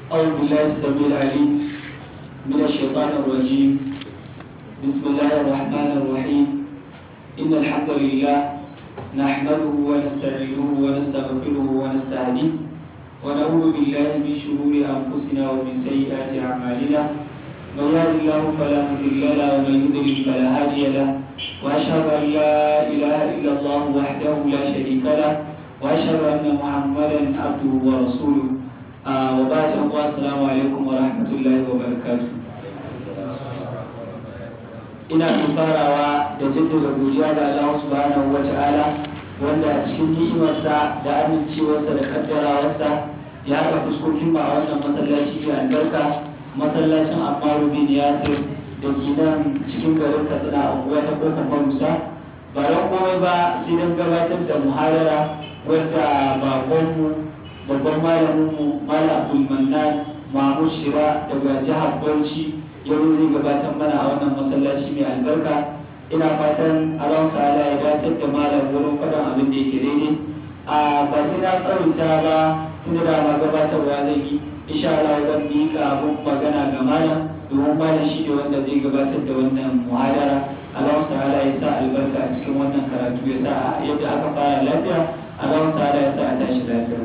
أعوذ بالله السميع العليم من الشيطان الرجيم بسم الله الرحمن الرحيم إن الحمد لله نحمده ونستعينه ونستغفره ونستهديه ونعوذ بالله من شرور أنفسنا ومن سيئات أعمالنا من يهد الله فلا مضل له ومن يضلل فلا هادي له وأشهد أن لا إله إلا الله وحده لا شريك له وأشهد أن محمدا عبده ورسوله آه وبعد السلام عليكم ورحمة الله وبركاته ina farawa da jaddada godiya ga Allah subhanahu wa ta'ala wanda a cikin ni'imarsa da amincewarsa da kaddarawarsa ya haɗa fuskokin ba a wannan masallaci mai albarka masallacin Ammaru bin Yasir da ke nan cikin garin Katsina a unguwa ta kofar Marusa ba don komai ba sai don gabatar da muharara wadda babanmu babban malaminmu Malam Abdul Mannan Mahmud Shira daga jihar Bauchi yau zai gabatar mana a wannan masallaci mai albarka ina fatan Allah ta'ala ya dace da malam wurin faɗin abin da yake daidai a ba sai na tsawaita ba tunda da ma gabatarwa zan yi insha Allah zan miƙa abin magana ga malam domin malam shi ne wanda zai gabatar da wannan muhadara Allah ta'ala ya sa albarka a cikin wannan karatu ya sa yadda aka fara lafiya Allah ta'ala ya sa a tashi lafiya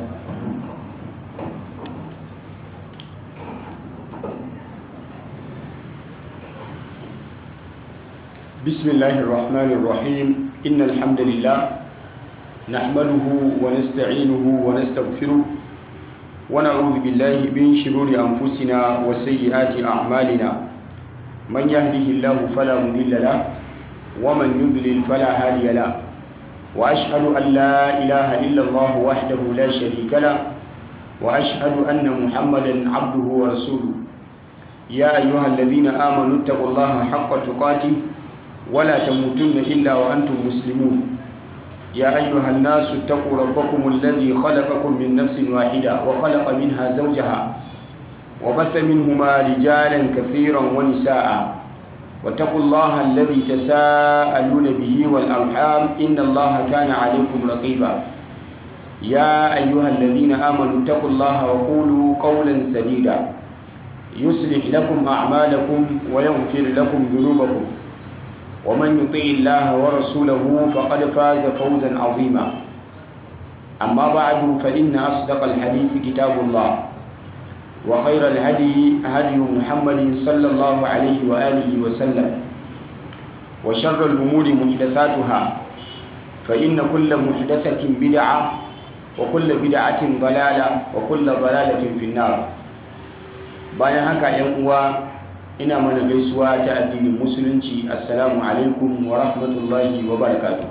بسم الله الرحمن الرحيم إن الحمد لله نحمده ونستعينه ونستغفره ونعوذ بالله من شرور أنفسنا وسيئات أعمالنا من يهده الله فلا مضل له ومن يضلل فلا هادي له وأشهد أن لا إله إلا الله وحده لا شريك له وأشهد أن محمدا عبده ورسوله يا أيها الذين آمنوا اتقوا الله حق تقاته ولا تموتن إلا وأنتم مسلمون يا أيها الناس اتقوا ربكم الذي خلقكم من نفس واحدة وخلق منها زوجها وبث منهما رجالا كثيرا ونساء واتقوا الله الذي تساءلون به والأرحام إن الله كان عليكم رقيبا يا أيها الذين آمنوا اتقوا الله وقولوا قولا سديدا يصلح لكم أعمالكم ويغفر لكم ذنوبكم ومن يطيع الله ورسوله فقد فاز فوزا عظيما أما بعد فإن أصدق الحديث كتاب الله وخير الهدي هدي محمد صلى الله عليه وآله وسلم وشر الأمور محدثاتها فإن كل محدثة بدعة وكل بدعة ضلالة وكل ضلالة في النار bayan haka yan uwa ina mana gaisuwa ta addinin musulunci assalamu alaikum wa rahmatullahi wa barakatuh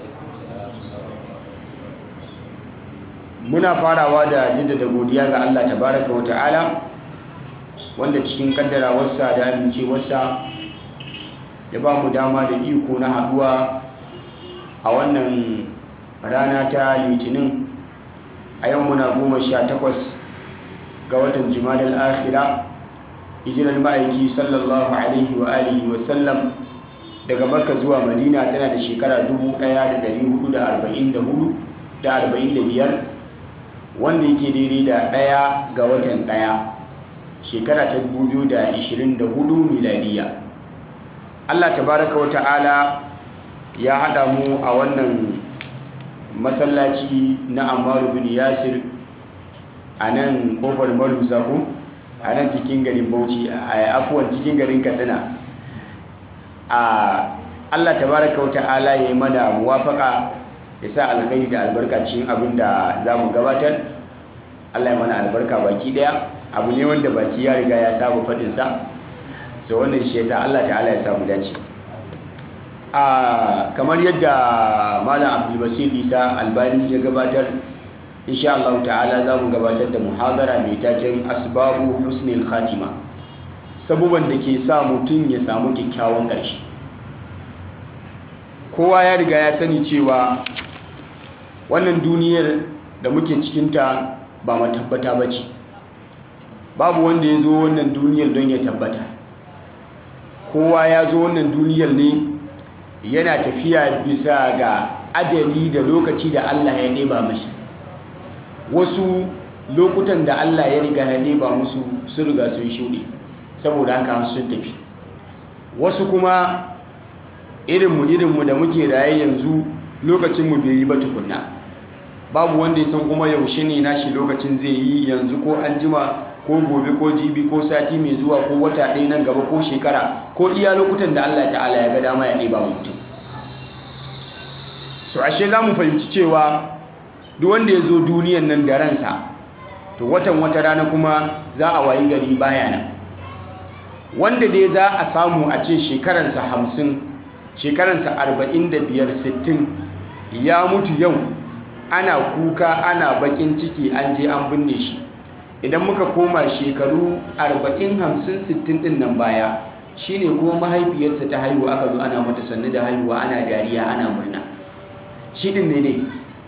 muna farawa da jaddada godiya ga Allah tabaraka wa ta'ala wanda cikin kaddarawarsa da amincewarsa ya ba mu dama da iko na haduwa a wannan rana ta litinin a yau muna goma sha takwas ga watan jimadal akhira hijirar ma'aiki sallallahu alaihi wa alihi wa sallam daga makka zuwa madina tana da shekara 1444 wanda yake daidai da ɗaya ga watan ɗaya shekara ta 2024 miladiya allah tabaraka wa ta'ala ya haɗa mu a wannan masallaci na ammaru bin yasir a nan kofar malusa ko a nan cikin garin bauchi a afuwan cikin garin katsina a allah tabaraka wa ta'ala ya yi mana muwafaka ya sa alkhairi da albarka cikin abin da za mu gabatar allah ya mana albarka baki daya abu ne wanda baki ya riga ya saba faɗinsa so wannan shi ya sa allah ta'ala ya samu dace a kamar yadda malam abdulbasir isa albani ya gabatar insha Allah ta'ala za mu gabatar da muhadara mai taken asbabu husnil khatima sabuban da ke sa mutum ya samu kyakkyawan ƙarshe kowa ya riga ya sani cewa wannan duniyar da muke cikinta ba matabbata ba ce babu wanda ya zo wannan duniyar don ya tabbata kowa ya zo wannan duniyar ne yana tafiya bisa ga ajali da lokaci da Allah ya ɗeba mashi wasu lokutan da Allah ya riga ya ba musu sun riga sun shuɗe saboda haka sun tafi wasu kuma irinmu irinmu da muke raye yanzu lokacinmu bai yi ba tukunna babu wanda ya san kuma yaushe ne nashi lokacin zai yi yanzu ko an jima ko gobe ko jibi ko sati mai zuwa ko wata ɗaya nan gaba ko shekara ko iya lokutan da Allah ta'ala ya ga dama ya ɗeba mutum so ashe za mu fahimci cewa duk wanda ya zo duniyan nan da ransa to watan wata rana kuma za a wayi gari baya nan wanda dai za a samu a ce shekaransa hamsin shekaransa arba'in da biyar sittin ya mutu yau ana kuka ana bakin ciki an je an binne shi idan muka koma shekaru arba'in hamsin sittin din nan baya shine kuma mahaifiyarsa ta haihu aka zo ana mata sannu da haihuwa ana dariya ana murna shi din ne ne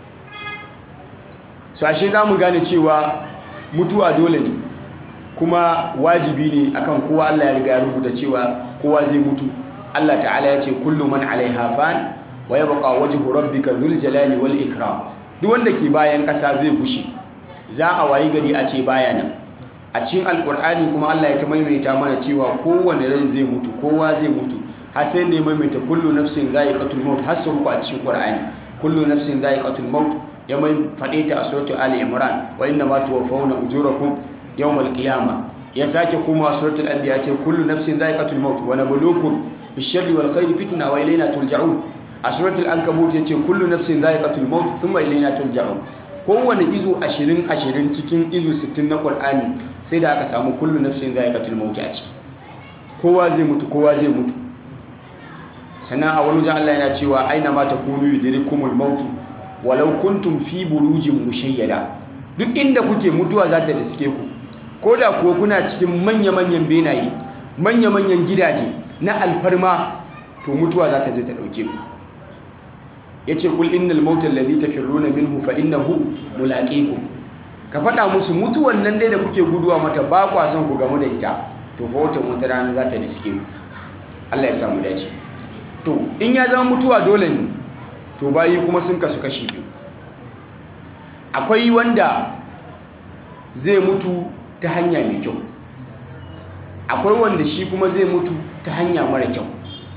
so ashe za mu gane cewa mutuwa dole ne kuma wajibi ne akan kowa Allah ya riga ya rubuta cewa kowa zai mutu Allah ta'ala ya ce kullu man alaiha fan wa yabqa wajhu rabbika dhul jalali wal ikram duk wanda ke bayan ƙasa zai bushe za a wayi gari a ce baya nan a cikin alkur'ani kuma Allah ya ta maimaita mana cewa kowane rai zai mutu kowa zai mutu har sai da ya maimaita kullu nafsin za'iqatul maut har sau uku a cikin qur'ani kullu nafsin za'iqatul maut ya mai faɗe ta a suratul ali imran wa inna ma tuwaffawna ujurakum yawmal qiyamah ya sake kuma suratul anbiya ce kullu nafsin za'iqatul maut wa nabluukum bish-sharri wal khairi fitna wa ilayna turja'un a suratul ankabut yace kullu nafsin za'iqatul maut thumma ilayna turja'un kowane izu 20 20 cikin izu 60 na qur'ani sai da aka samu kullu nafsin za'iqatul maut a ciki kowa zai mutu kowa zai mutu sannan a wani wajen Allah yana cewa aina ma takunu yudrikumul maut walau kuntum fi burujin mushayyada duk inda kuke mutuwa za ta riske ku ko da kuwa kuna cikin manya-manyan benaye manya-manyan gidaje na alfarma to mutuwa za ta je ta ɗauke ku ya ce kul innal mautar lalzi ta firruna minhu fa innahu mulaƙiku ka faɗa musu mutuwan nan dai da kuke guduwa mata ba kwa son ku gamu da ita to fa wata wata rana za ta riske ku Allah ya samu dace to in ya zama mutuwa dole ne to bayi kuma sun kasu kashi biyu akwai wanda zai mutu ta hanya mai kyau akwai wanda shi kuma zai mutu ta hanya mara kyau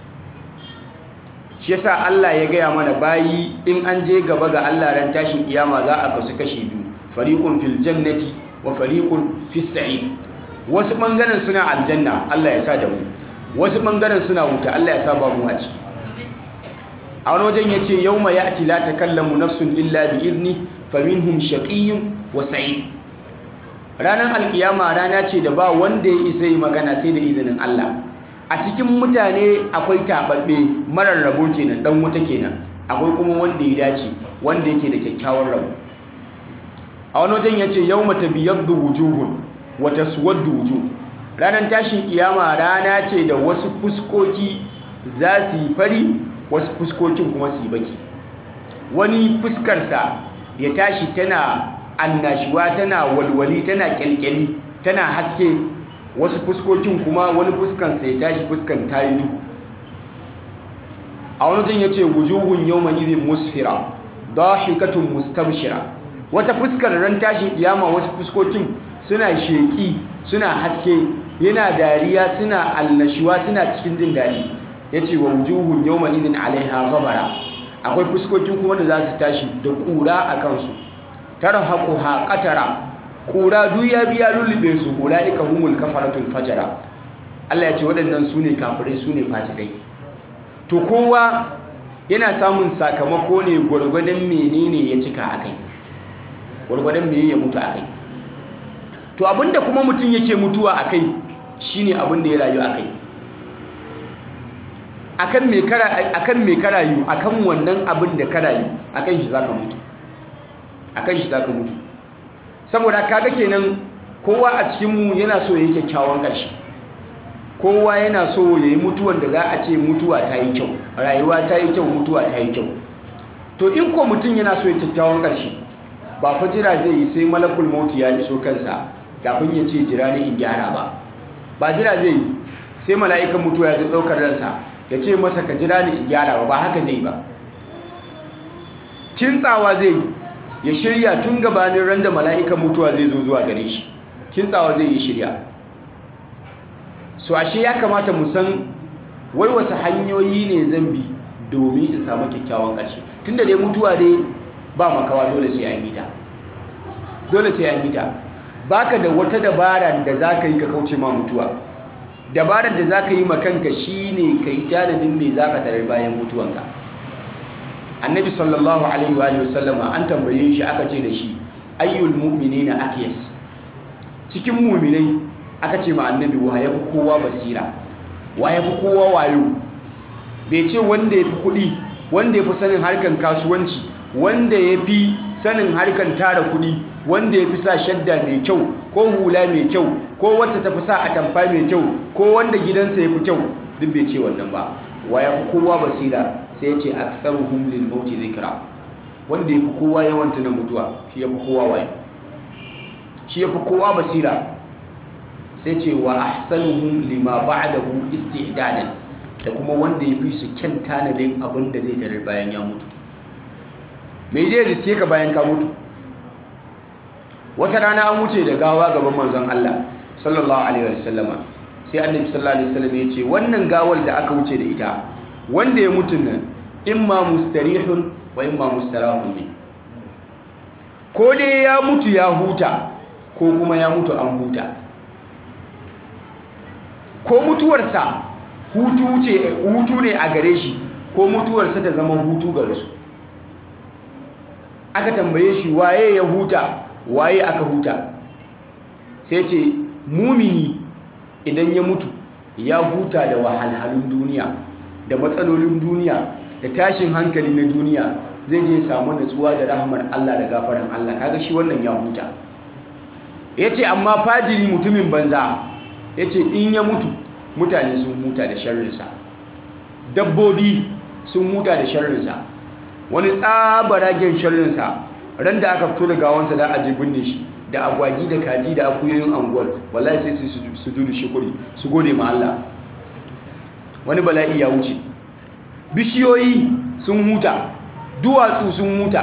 shi yasa Allah ya gaya mana bayi in an je gaba ga Allah ran tashin kiyama za a kasu kashi biyu fariqun fil jannati wa fariqun fis sa'id wasu bangaren suna aljanna Allah ya sa da mu wasu bangaren suna wuta Allah ya sa ba mu a ciki a wani wajen yace yawma ya'ti la takallamu nafsun illa bi idni faminhum shaqiyyun wa sa'id ranar alkiyama rana ce da ba wanda ya isa yi magana sai da izinin Allah a cikin mutane akwai taɓaɓɓe marar rabo kenan ɗan wuta kenan akwai kuma wanda ya dace wanda yake da kyakkyawan rabo a wani wajen ya ce yau mata biyar da wujuhun wata suwar da wujuh ranar tashin kiyama rana ce da wasu fuskoki za su yi fari wasu fuskokin kuma su yi baki wani fuskarsa ya tashi tana annashuwa tana walwali tana kyalkyali tana haske wasu fuskokin kuma wani fuskan sai tashi fuskan tayi duhu a wani jin yace wujuhun yawma idhin musfira dahikatun mustabshira wata fuskar ran tashin kiyama wasu fuskokin suna sheki suna haske yana dariya suna annashuwa suna cikin jin dadi yace wa wujuhun yawma idhin alaiha ghabara akwai fuskokin kuma da za su tashi da kura a kansu tarhaquha qatara kura duk ya biya lullube su ulaika humul kafaratul fajara Allah ya ce waɗannan su ne kafirai su ne fasikai to kowa yana samun sakamako ne gwargwadon menene ya cika akai gwargwadon meye ya mutu akai to abinda kuma mutum yake mutuwa akai shine abinda ya rayu akai akan me kara akan me karayu akan wannan abin da karayu akan shi zaka mutu akan shi zaka mutu saboda kaga kenan kowa a cikin mu yana so yayi kyakkyawan ƙarshe kowa yana so yayi mutuwan da za a ce mutuwa ta yi kyau rayuwa ta yi kyau mutuwa ta yi kyau to in ko mutum yana so ya kyakkyawan ƙarshe ba fa jira zai yi sai malakul mauti ya iso kansa kafin ya ce jira ni in gyara ba ba jira zai yi sai mala'ikan mutuwa ya zo ɗaukar ransa ya ce masa ka jira ni in gyara ba ba haka zai ba kintsawa zai yi ya shirya tun gabanin ran da mala'ikan mutuwa zai zo zuwa gare shi kintsawa zai yi shirya so ashe ya kamata mu san wai wasu hanyoyi ne zan bi domin in samu kyakkyawan ƙarshe tunda dai mutuwa dai ba makawa dole sai an yi ta dole sai an yi ta baka da wata dabara da za ka yi ka kauce ma mutuwa dabarar da za ka yi makanka shi ne ka yi tanadin mai za ka tarar bayan mutuwanka annabi sallallahu alaihi wa sallama an tambaye shi aka ce da shi ayyul mu'mini na akiyas cikin muminai aka ce ma annabi wa ya fi kowa basira wa ya fi kowa wayo bai ce wanda ya fi kuɗi wanda ya fi sanin harkan kasuwanci wanda ya fi sanin harkan tara kuɗi wanda ya fi sa shadda mai kyau ko hula mai kyau ko wacce ta fi sa atamfa mai kyau ko wanda gidansa ya fi kyau duk bai ce wannan ba wa ya fi kowa basira sai ya ce aktharuhum lil mauti zikra wanda ya fi kowa yawan tunan mutuwa shi ya fi kowa wayo shi ya fi kowa basira sai ce wa ahsanuhum lima ba'dahu isti'dadan da kuma wanda ya fi su kyan tanadin abin da zai tarar bayan ya mutu me zai riske ka bayan ka mutu wata rana an wuce da gawa gaban manzon Allah sallallahu alaihi wasallama sai annabi sallallahu alaihi wasallam ya ce wannan gawar da aka wuce da ita wanda ya mutu nan imma mustarihun wa imma mustarahun ne ko dai ya mutu ya huta ko kuma ya mutu an huta ko mutuwarsa hutu ce hutu ne a gare shi ko mutuwarsa ta zama hutu gare su aka tambaye shi waye ya huta waye aka huta sai ce mumini idan ya mutu ya huta da wahalhalun duniya da matsalolin duniya da tashin hankali na duniya zai je samu natsuwa da rahmar Allah da gafaran Allah kaga shi wannan ya huta yace amma fajiri mutumin banza yace in ya mutu mutane sun huta da sharrinsa dabbobi sun huta da sharrinsa wani tsabaragen sharrinsa ran da aka fito da gawansa da aje binne shi da agwagi da kaji da akuyoyin anguwar wallahi sai su su dudu shukuri su gode ma Allah wani bala'i ya wuce bishiyoyi sun huta duwatsu sun huta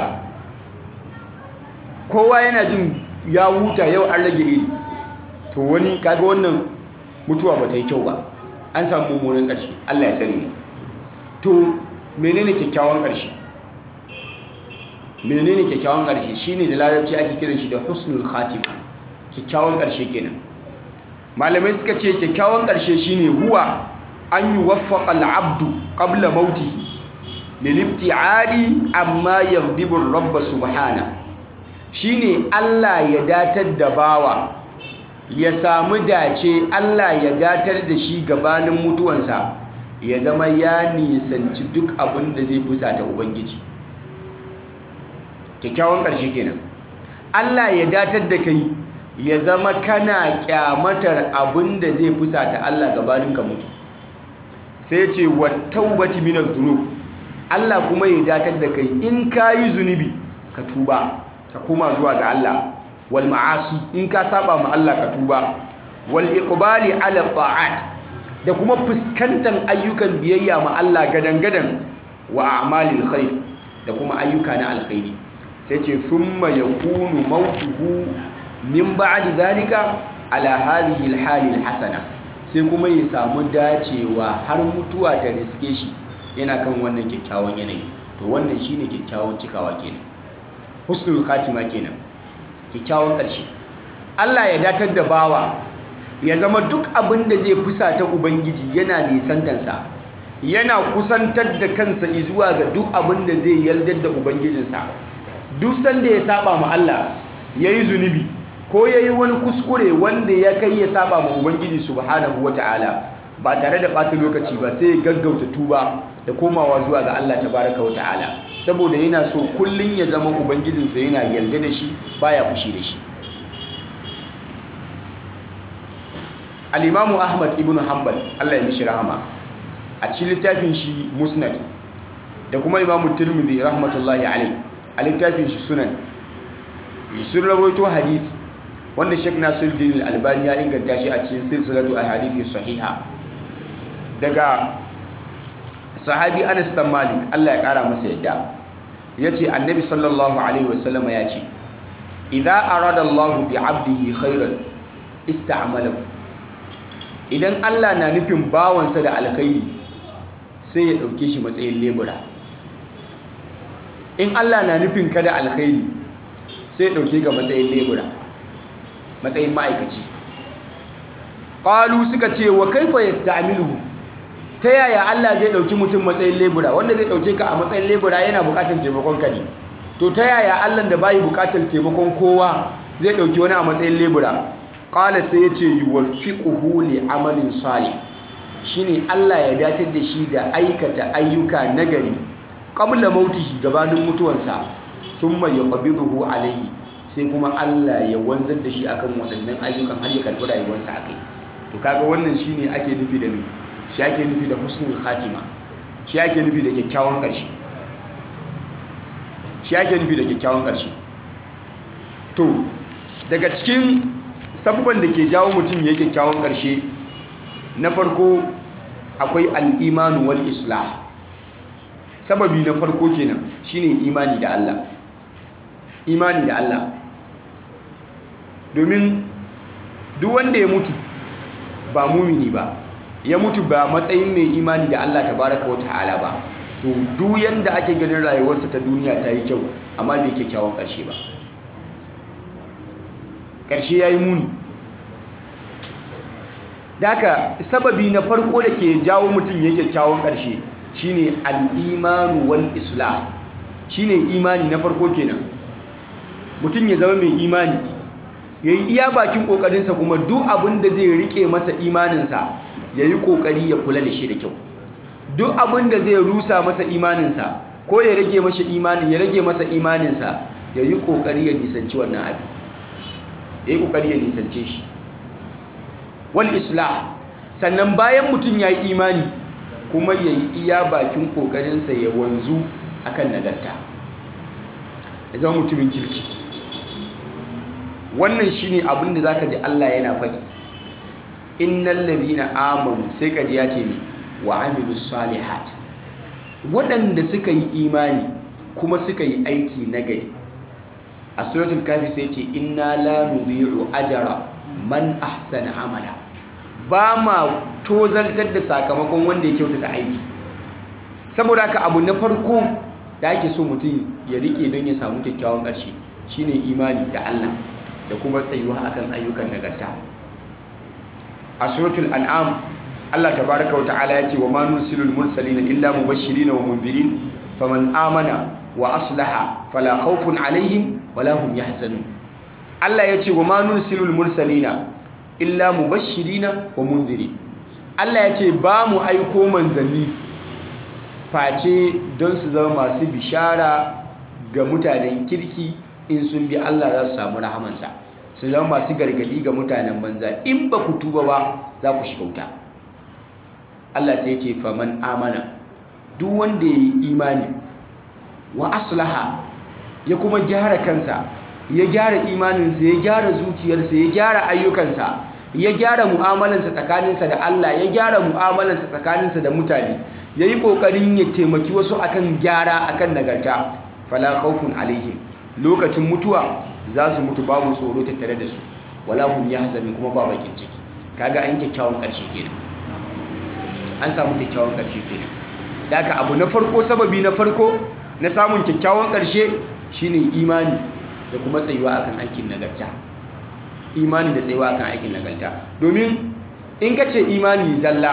kowa yana jin ya huta yau an rage iri to wani kaga wannan mutuwa ba ta yi kyau ba an samu mummunan ƙarshe Allah ya sani mu to menene kyakkyawan ƙarshe menene kyakkyawan ƙarshe shine da larabci ake kiran shi da husnul khatima kyakkyawan ƙarshe kenan malamai suka ce kyakkyawan ƙarshe shine huwa an yuwaffaqa al-abdu qabla mautihi lilibti'adi amma yaghdibu ar-rabb subhana shine Allah ya datar da bawa ya samu dace Allah ya datar da shi gabanin mutuwansa ya zama ya nisanci duk abin da zai fusata ubangiji kyakkyawan ƙarshe kenan Allah ya datar da kai ya zama kana kyamatar abin da zai fusata Allah gabanin ka mutu sai ce wa taubati minaz dhunub Allah kuma ya datar da kai in kayi zunubi ka tuba ka koma zuwa ga Allah wal ma'asi in ka saba ma Allah ka tuba wal iqbali ala ta'at da kuma fuskantar ayyukan biyayya ma Allah gadan-gadan wa a'malil khair da kuma ayyuka na alkhairi sai ce thumma yakunu mautuhu min ba'di zalika ala hadhihi alhali alhasana sai kuma ya samu dacewa har mutuwa ta riske shi yana kan wannan kyakkyawan yanayi to wannan shine kyakkyawan cikawa kenan husnul khatima kenan kyakkyawan ƙarshe Allah ya datar da bawa ya zama duk abin da zai fusata ubangiji yana nisantansa yana kusantar da kansa zuwa ga duk abin da zai yardar da ubangijinsa duk sanda ya saba ma Allah yayi zunubi ko yayi wani kuskure wanda ya kai ya saba ma ubangiji subhanahu wataala ba tare da ɓata lokaci ba sai ya gaggauta tuba da komawa zuwa ga Allah tabaraka wataala saboda yana so kullun ya zama ubangijinsa yana yarda da shi baya fushi da shi al-imamu ahmad ibn hanbal Allah ya mishi rahama a cikin littafin shi musnad da kuma imamu tirmidhi rahmatullahi alai a littafin shi sunan sun rawaito hadisi wanda Sheikh Nasiruddin Al-Albani ya inganta shi a cikin silsilatu ahadithi sahiha daga sahabi Anas bin Malik Allah ya kara masa yadda yace annabi sallallahu alaihi wasallama ya ce idza arada Allahu bi 'abdihi khairan ista'malahu idan Allah na nufin bawansa da alkhairi sai ya dauke shi matsayin lebura in Allah na nufin ka da alkhairi sai ya dauke ga matsayin lebura matsayin ma'aikaci qalu suka ce wa kaifa yasta'miluhu ta yaya Allah zai dauki mutum matsayin lebura wanda zai dauke ka a matsayin lebura yana bukatar taimakon ka ne to ta yaya Allah da bai bukatar taimakon kowa zai dauki wani a matsayin lebura qala sai ya ce yuwaffiquhu li amalin salih shine Allah ya datar da shi da aikata ayyuka nagari qabla mautihi gabanin mutuwansa thumma yaqbiduhu alayhi sai kuma Allah ya wanzar da shi akan waɗannan ayyukan har ya karɓi rayuwarsa akai to kaga wannan shine ake nufi da shi ake nufi da husnul khatima shi ake nufi da kyakkyawan ƙarshe shi ake nufi da kyakkyawan ƙarshe to daga cikin sabubban da ke jawo mutum ya kyakkyawan ƙarshe na farko akwai al'imanu wal islah sababi na farko kenan shine imani da Allah imani da Allah domin duk wanda ya mutu ba mumini ba ya mutu ba matsayin mai imani da Allah tabaraka wa ta'ala ba to duk yanda ake ganin rayuwarsa ta duniya ta yi kyau amma bai kyakkyawan ƙarshe ba ƙarshe ya yi muni Daka sababi na farko da ke jawo mutum ya kyakkyawan ƙarshe shine al'imanu wal islah shine imani na farko kenan mutum ya zama mai imani ya yi iya bakin ƙoƙarinsa kuma duk abin da zai riƙe masa imaninsa ya yi ƙoƙari ya kula da shi da kyau duk abin da zai rusa masa imaninsa ko ya rage masa imani ya rage masa imaninsa ya yi ƙoƙari ya nisanci wannan abin ya yi ƙoƙari ya nisance shi wal islah sannan bayan mutum ya yi imani kuma ya yi iya bakin ƙoƙarinsa ya wanzu akan nagarta ya zama mutumin kirki wannan shine abin da zaka ji Allah yana faɗi innal ladhina amanu sai kaji ya ce mi wa amilus salihat waɗanda suka yi imani kuma suka yi aiki nagari a suratul kafi sai ce inna la nudhi'u ajra man ahsana amala ba ma tozartar da sakamakon wanda ya kyautata aiki saboda haka abu na farko da ake so mutum ya rike don ya samu kyakkyawan ƙarshe shine imani da Allah da kuma tsayuwa akan ayyukan nagarta a suratul an'am Allah tabaraka wa ta'ala ya ce wa ma nursilul mursalina illa mubashirin wa munzirin faman amana wa aslaha fala khawfun alaihim wala hum yahzanun Allah ya ce wa ma nursilul mursalina illa mubashirina wa munzirin Allah ya ce ba mu aiko manzanni face don su zama masu bishara ga mutanen kirki in sun bi Allah za su samu rahamansa su zama masu gargadi ga mutanen banza in ba ku tuba ba za ku shiga wuta Allah sai ce faman amana duk wanda ya yi imani wa aslaha ya kuma gyara kansa ya gyara imaninsa ya gyara zuciyarsa ya gyara ayyukansa ya gyara mu'amalansa tsakaninsa da Allah ya gyara mu'amalansa tsakaninsa da mutane ya yi ƙoƙarin ya taimaki wasu akan gyara akan nagarta fala khawfun alaihim lokacin mutuwa za su mutu babu tsoro tattare da su wala hum yahzanun kuma ba bakin ciki kaga an kyakkyawan ƙarshe kenan an samu kyakkyawan ƙarshe kenan daga abu na farko sababi na farko na samun kyakkyawan ƙarshe shine imani da kuma tsayuwa akan aikin nagarta imani da tsayuwa akan aikin nagarta domin in ka ce imani zalla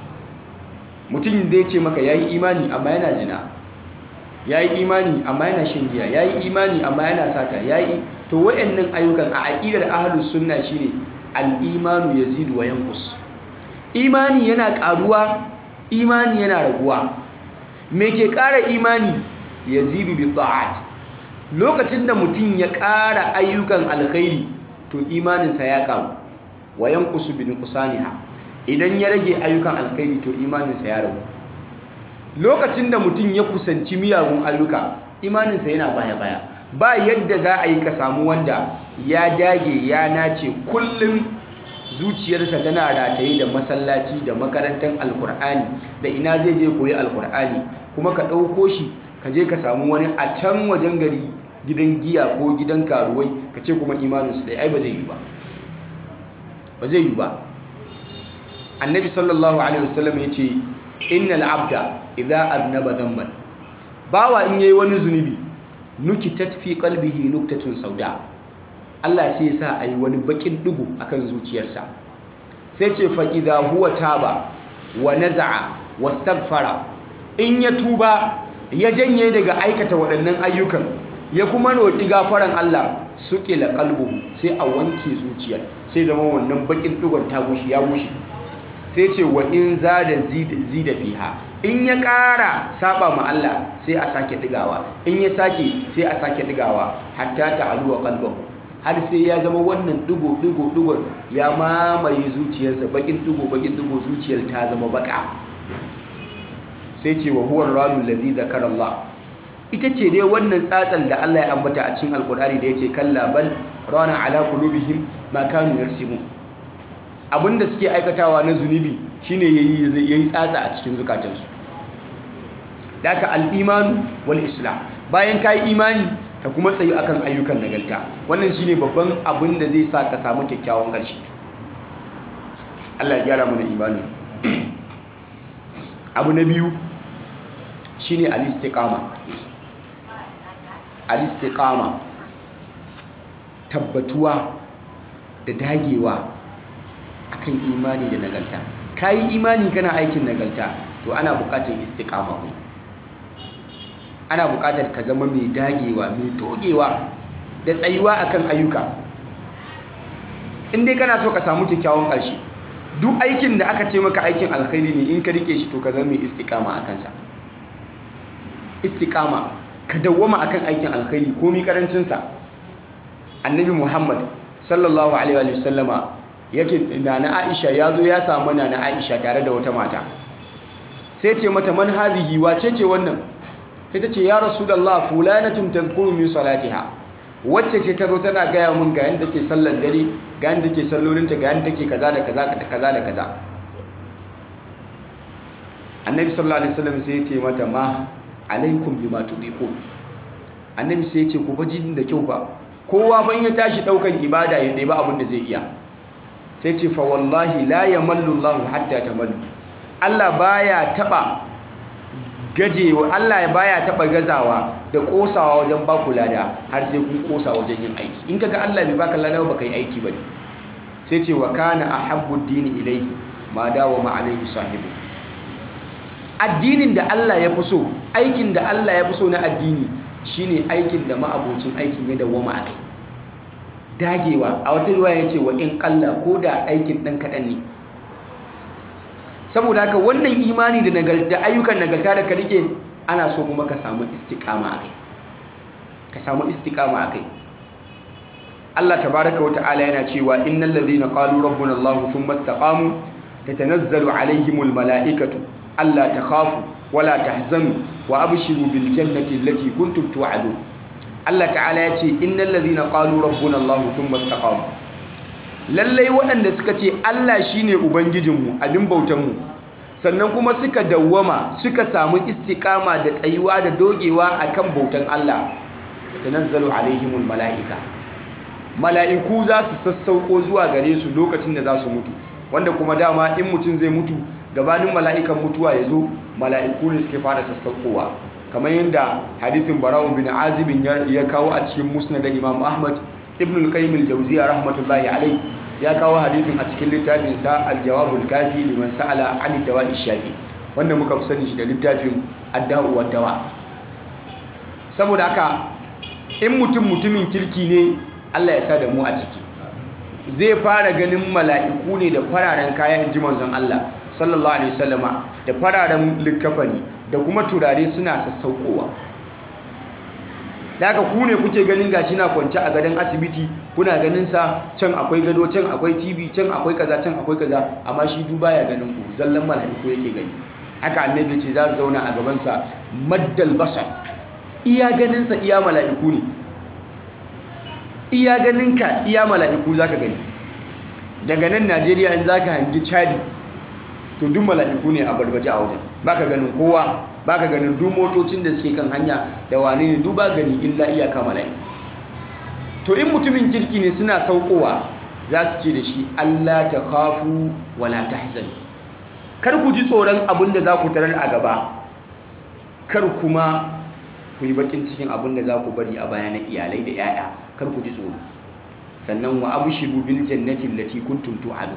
mutum zai ce maka yayi imani amma yana zina yayi imani amma yana shan giya yayi imani amma yana sata yayi to wayannan ayyukan a aqidar ahlus sunna shine al-imanu yazidu wa yanqus imani yana karuwa imani yana raguwa me ke ƙara imani yazidu bi ta'at lokacin da mutum ya ƙara ayyukan alkhairi to imaninsa ya ƙaru wa yanqusu bi nuqsaniha idan ya rage ayyukan alkhairi to imaninsa ya ragu lokacin da mutum ya kusanci miyagun ayyuka imaninsa yana baya baya ba yadda za a yi ka samu wanda ya dage ya nace kullum zuciyarsa tana rataye da masallaci da makarantar alkur'ani da ina zai je koyi alkur'ani kuma ka ɗauko shi ka je ka samu wani a can wajen gari gidan giya ko gidan karuwai ka ce kuma imaninsu ɗaya ai ba zai yi ba ba zai yi ba annabi sallallahu alaihi wasallam ya ce innal abda idza aznaba dhanban bawa in yayi wani zunubi nukitat fi qalbihi nuktatun sauda Allah sai ya sa ayi wani bakin dugu akan zuciyarsa sai ce fa idza huwa taba wa naza'a wastaghfara in ya tuba ya janye daga aikata waɗannan ayyukan ya kuma roƙi gafaran Allah suƙila qalbu sai a wanke zuciyar sai zama wannan bakin dugon ta gushi ya gushi sai ce wa in zada zida fiha in ya ƙara saba ma Allah sai a sake digawa in ya sake sai a sake digawa hatta ta'aluwa qalbahu har sai ya zama wannan digo digo digon ya mamaye zuciyarsa bakin digo bakin digo zuciyar ta zama baka sai ce wa huwa ranul ladhi zakara Allah ita ce dai wannan tsatsal da Allah ya ambata a cikin alkur'ani da yace kalla bal rana ala qulubihim ma kanu yarsimun abinda suke aikatawa na zunubi shine yayi yayi tsatsa a cikin zukatansu daka al-iman wal islam bayan kai imani ka kuma tsayi akan ayyukan nagarta wannan shine babban abin da zai sa ka samu kyakkyawan ƙarshe Allah ya gyara mana imanin abu na biyu shine al-istiqama al-istiqama tabbatuwa da dagewa akan imani da nagarta kayi imani kana aikin nagarta to ana buƙatar istiqama ne ana buƙatar ka zama mai dagewa mai dogewa da tsayuwa akan ayyuka in dai kana so ka samu kyakkyawan ƙarshe duk aikin da aka ce maka aikin alkhairi ne in ka rike shi to ka zama mai istiqama a kansa istiqama ka dawwama akan aikin alkhairi komi karancin sa annabi muhammad sallallahu alaihi wa sallama yake nana aisha ya zo ya samu nana aisha tare da wata mata sai ce mata man hadhihi wace ce wannan sai ta ce ya rasulullah fulanatun tadhkuru min salatiha wacce ce ta zo tana gaya mun ga yanda take sallar dare ga yanda take sallolinta ga yanda take kaza da kaza da kaza da kaza annabi sallallahu alaihi wasallam sai ya ce mata ma alaikum bima tudiqun annabi sai ya ce ku baji da kyau ba kowa ban ya tashi daukan ibada ya dai ba abin da zai iya sai ce fa wallahi la yamallu Allah hatta tamallu Allah baya taba gajewa Allah baya taba gazawa da kosawa wajen ba ku lada har sai kun kosa wajen yin aiki in kaga Allah bai baka lada ba kai aiki bane sai ce wa kana ahabbu dini ilayhi ma dawo ma alaihi sahibu addinin da Allah ya fi so aikin da Allah ya fi so na addini shine aikin da ma'abocin aikin ya dawwama a kai dagewa a wata ruwa ya ce wa in kalla ko da aikin ɗan kaɗan ne saboda haka wannan imani da nagarta ayyukan nagarta da ka rike ana so kuma ka samu istiqama a kai ka samu istiqama a kai Allah tabaraka wa ta'ala yana cewa innal ladhina qalu rabbuna Allah thumma istaqamu tatanazzalu alaihimul mala'ikatu alla takhafu wala tahzanu wa abshiru bil jannati allati kuntum tu'adun Allah ta'ala ya ce innal ladhina qalu rabbuna Allah thumma istaqamu lallai waɗanda suka ce Allah shine ubangijinmu abin bautanmu sannan kuma suka dawwama suka samu istiqama da tsayuwa da dogewa akan bautan Allah tanazzalu alaihimul malaika mala'iku za su sassauko zuwa gare su lokacin da za su mutu wanda kuma dama in mutum zai mutu gabanin mala'ikan mutuwa ya zo mala'iku ne suke fara sassaukowa kamar yadda hadithin bara'un bin azibin ya kawo a cikin musnad imam ahmad ibn al-qayyim al-jawziya rahmatullahi alayh ya kawo hadithin a cikin littafin sa al-jawabul kafi liman sa'ala an dawa'i shafi wanda muka fi sani shi da littafin ad-da'u wa dawa saboda haka in mutum mutumin kirki ne Allah ya sa da mu a ciki zai fara ganin mala'iku ne da fararen kayan ji manzon Allah sallallahu alaihi wasallama da fararen likafani da kuma turare suna sassaukowa daga ku ne kuke ganin gashi na kwance a gadon asibiti kuna ganin sa can akwai gado can akwai tv can akwai kaza can akwai kaza amma shi duba ya ganin ku zallan mala'iku yake gani haka annabi ce za su zauna a gaban sa maddal basar iya ganin sa iya mala'iku ne iya ganin ka iya mala'iku zaka gani daga nan Najeriya in zaka hangi Chadi to duk mala'iku ne a barbaje a wajen baka ganin kowa baka ganin duk motocin da suke kan hanya da wane ne duk ba gani illa iyaka mala'iku to in mutumin kirki ne suna saukowa za su ce da shi Allah ta khafu wala tahzanu kar ku ji tsoron abin da za ku tarar a gaba kar kuma ku yi bakin cikin abin da za ku bari a baya na iyalai da 'ya'ya kar ku ji tsoro sannan wa abshiru bil jannati allati kuntum tu'adu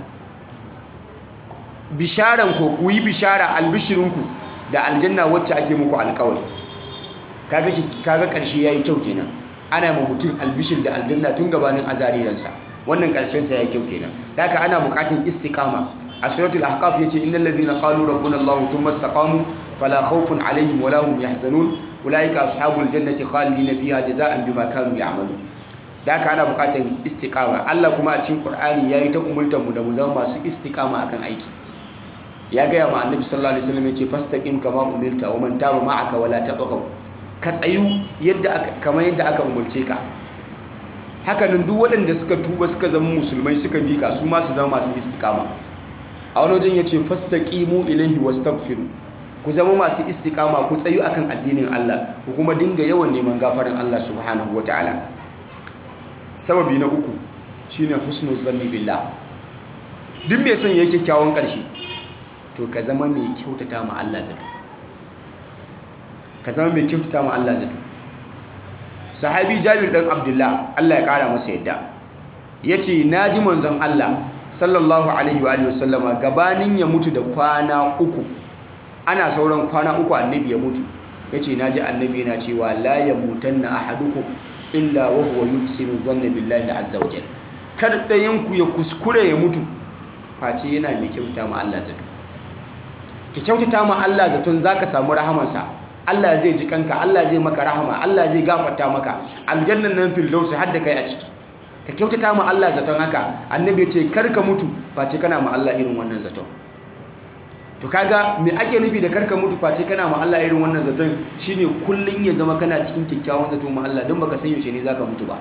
bisharan ko ku yi bishara albishirinku da aljanna wacce ake muku alƙawari kaga kaga karshe yayi kyau kenan ana ma mutum albishir da aljanna tun gabanin azariransa wannan karshen sa yayi kyau kenan haka ana buƙatar istiqama a suratul ahqaf yace innal ladhina qalu rabbuna allah thumma istaqamu fala khawfun alaihim wala hum yahzanun ulaika ashabul jannati khalidina fiha jazaan bima kanu ya'malun da haka ana buƙatar istiqama Allah kuma a cikin Qur'ani yayi ta umultar mu da mu zama masu istiqama akan aiki ya gaya ma annabi sallallahu alaihi wasallam yace fastaqim kama umirta wa man taba ma'aka wala tabghaw ka tsayu yadda aka kamar yadda aka umurce ka haka nan duk waɗanda suka tuba suka zama musulmai suka bika su ma su zama masu istiqama a wani wajen yace fastaqimu ilayhi wastaghfiru ku zama masu istiqama ku tsayu akan addinin Allah ku kuma dinga yawan neman gafarin Allah subhanahu wataala sababi na uku shine husnul zanni billah duk mai son yake kyawun ƙarshe to ka zama mai kyautata ma Allah zato ka zama mai kyautata ma Allah zato sahabi Jabir dan Abdullah Allah ya kara masa yadda yace naji manzon Allah sallallahu alaihi wa alihi wasallama gabanin ya mutu da kwana uku ana sauran kwana uku annabi ya mutu yace naji annabi yana cewa la yamutanna ahadukum illa wa huwa yuhsinu dhanna billahi azza wa jalla kar dayan ku ya kuskure ya mutu face yana mai kyautata ma Allah zato ki kyautata ma Allah zaton zaka samu rahamansa Allah zai ji kanka Allah zai maka rahama Allah zai gafarta maka aljannan nan firdausi har da kai a ciki ka kyautata ma Allah zaton haka annabi ya ce kar ka mutu face kana ma Allah irin wannan zaton to kaga me ake nufi da karka mutu face kana ma Allah irin wannan zaton shine kullun ya zama kana cikin kyakkyawan zato ma Allah don baka san yaushe ne zaka mutu ba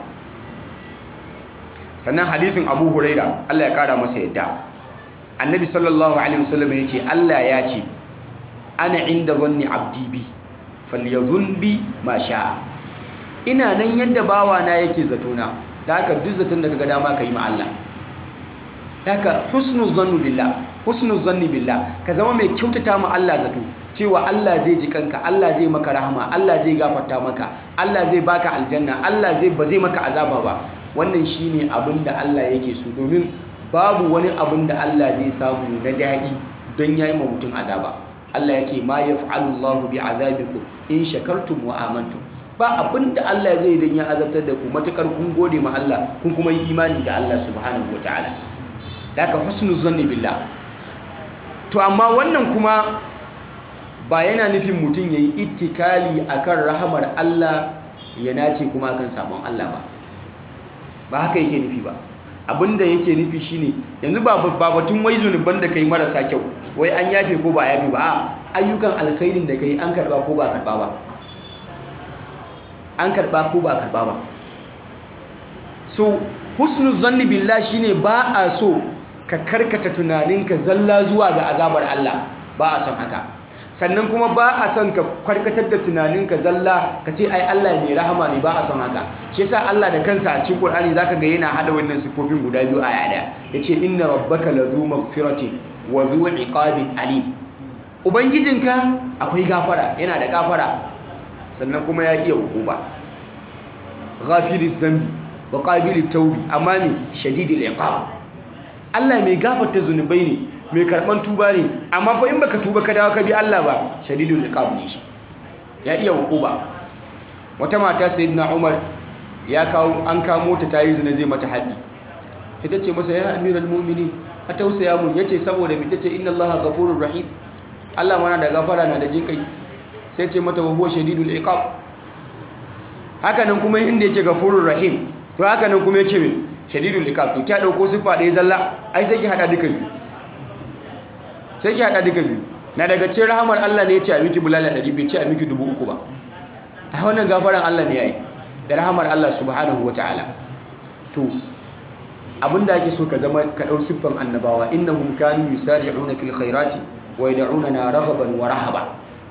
sannan hadisin Abu Huraira Allah ya kara masa yadda annabi sallallahu alaihi wasallam ya ce Allah ya ce ana inda zanni abdi bi falyadhun bi ma sha'a ina nan yadda bawa na yake zato na da haka duk zaton da kaga dama ka yi ma Allah haka husnul zannu billah husnul zanni billah ka zama mai kyautata ma Allah zato cewa Allah zai ji kanka Allah zai maka rahama Allah zai gafarta maka Allah zai baka aljanna Allah zai ba zai maka azaba ba wannan shine abin da Allah yake so domin babu wani abin da Allah zai samu na daɗi don yayi ma mutum azaba Allah yake ma yaf'alu Allahu bi azabikum in shakartum wa amantum ba abin da Allah zai dan ya azabtar da ku matukar kun gode ma Allah kun kuma yi imani da Allah subhanahu wataala daga husnul zanni billah to amma wannan kuma ba yana nufin mutum yayi ittikali akan rahamar Allah ya nace kuma akan sabon Allah ba ba haka yake nufi ba abinda yake nufi shine yanzu ba ba batun wai zunuban da kai marasa kyau wai an yafe ko ba yafe ba ayyukan alkhairin da kai an karba ko ba karba ba an karba ko ba karba ba so husnul zanni billah shine ba a so ka karkata tunaninka zalla zuwa ga azabar Allah ba a son haka sannan kuma ba a son ka karkatar da tunaninka zalla ka ce ai Allah mai rahama ne ba a son haka shi yasa Allah da kansa a cikin Qur'ani zaka ga yana hada wannan sifofin guda biyu a yada yace inna rabbaka lazu maghfiratin wa zu iqabin alim ubangijinka akwai gafara yana da gafara sannan kuma ya iya hukuma ghafiriz zambi wa qabilit tawbi amma ne shadidil iqab Allah mai gafarta zunubai ne mai karban tuba ne amma fa in baka tuba ka dawo ka bi Allah ba shadidul iqab ne shi ya iya hukuma wata mata sayyidina Umar ya kawo an kamo ta tayi zina zai mata haddi ita ce masa ya amiral mu'minin a tausaya mun yace saboda mi tace inna Allaha ghafurur rahim Allah mana da gafara na da jinkai sai ce mata wa huwa shadidul iqab haka nan kuma inda yake ghafurur rahim to haka nan kuma yace min shadidul iqab to kya dauko sifa ɗaya zalla ai sai ki hada duka biyu sai ki hada duka biyu na daga cikin rahamar Allah ne yace a miki bulala 100 bai ce a miki 3000 ba a wannan gafaran Allah ne yayi da rahamar Allah subhanahu wataala to abinda ake so ka zama ka dau siffan annabawa innahum kanu yusari'una fil khairati wa yad'unana raghaban wa rahaba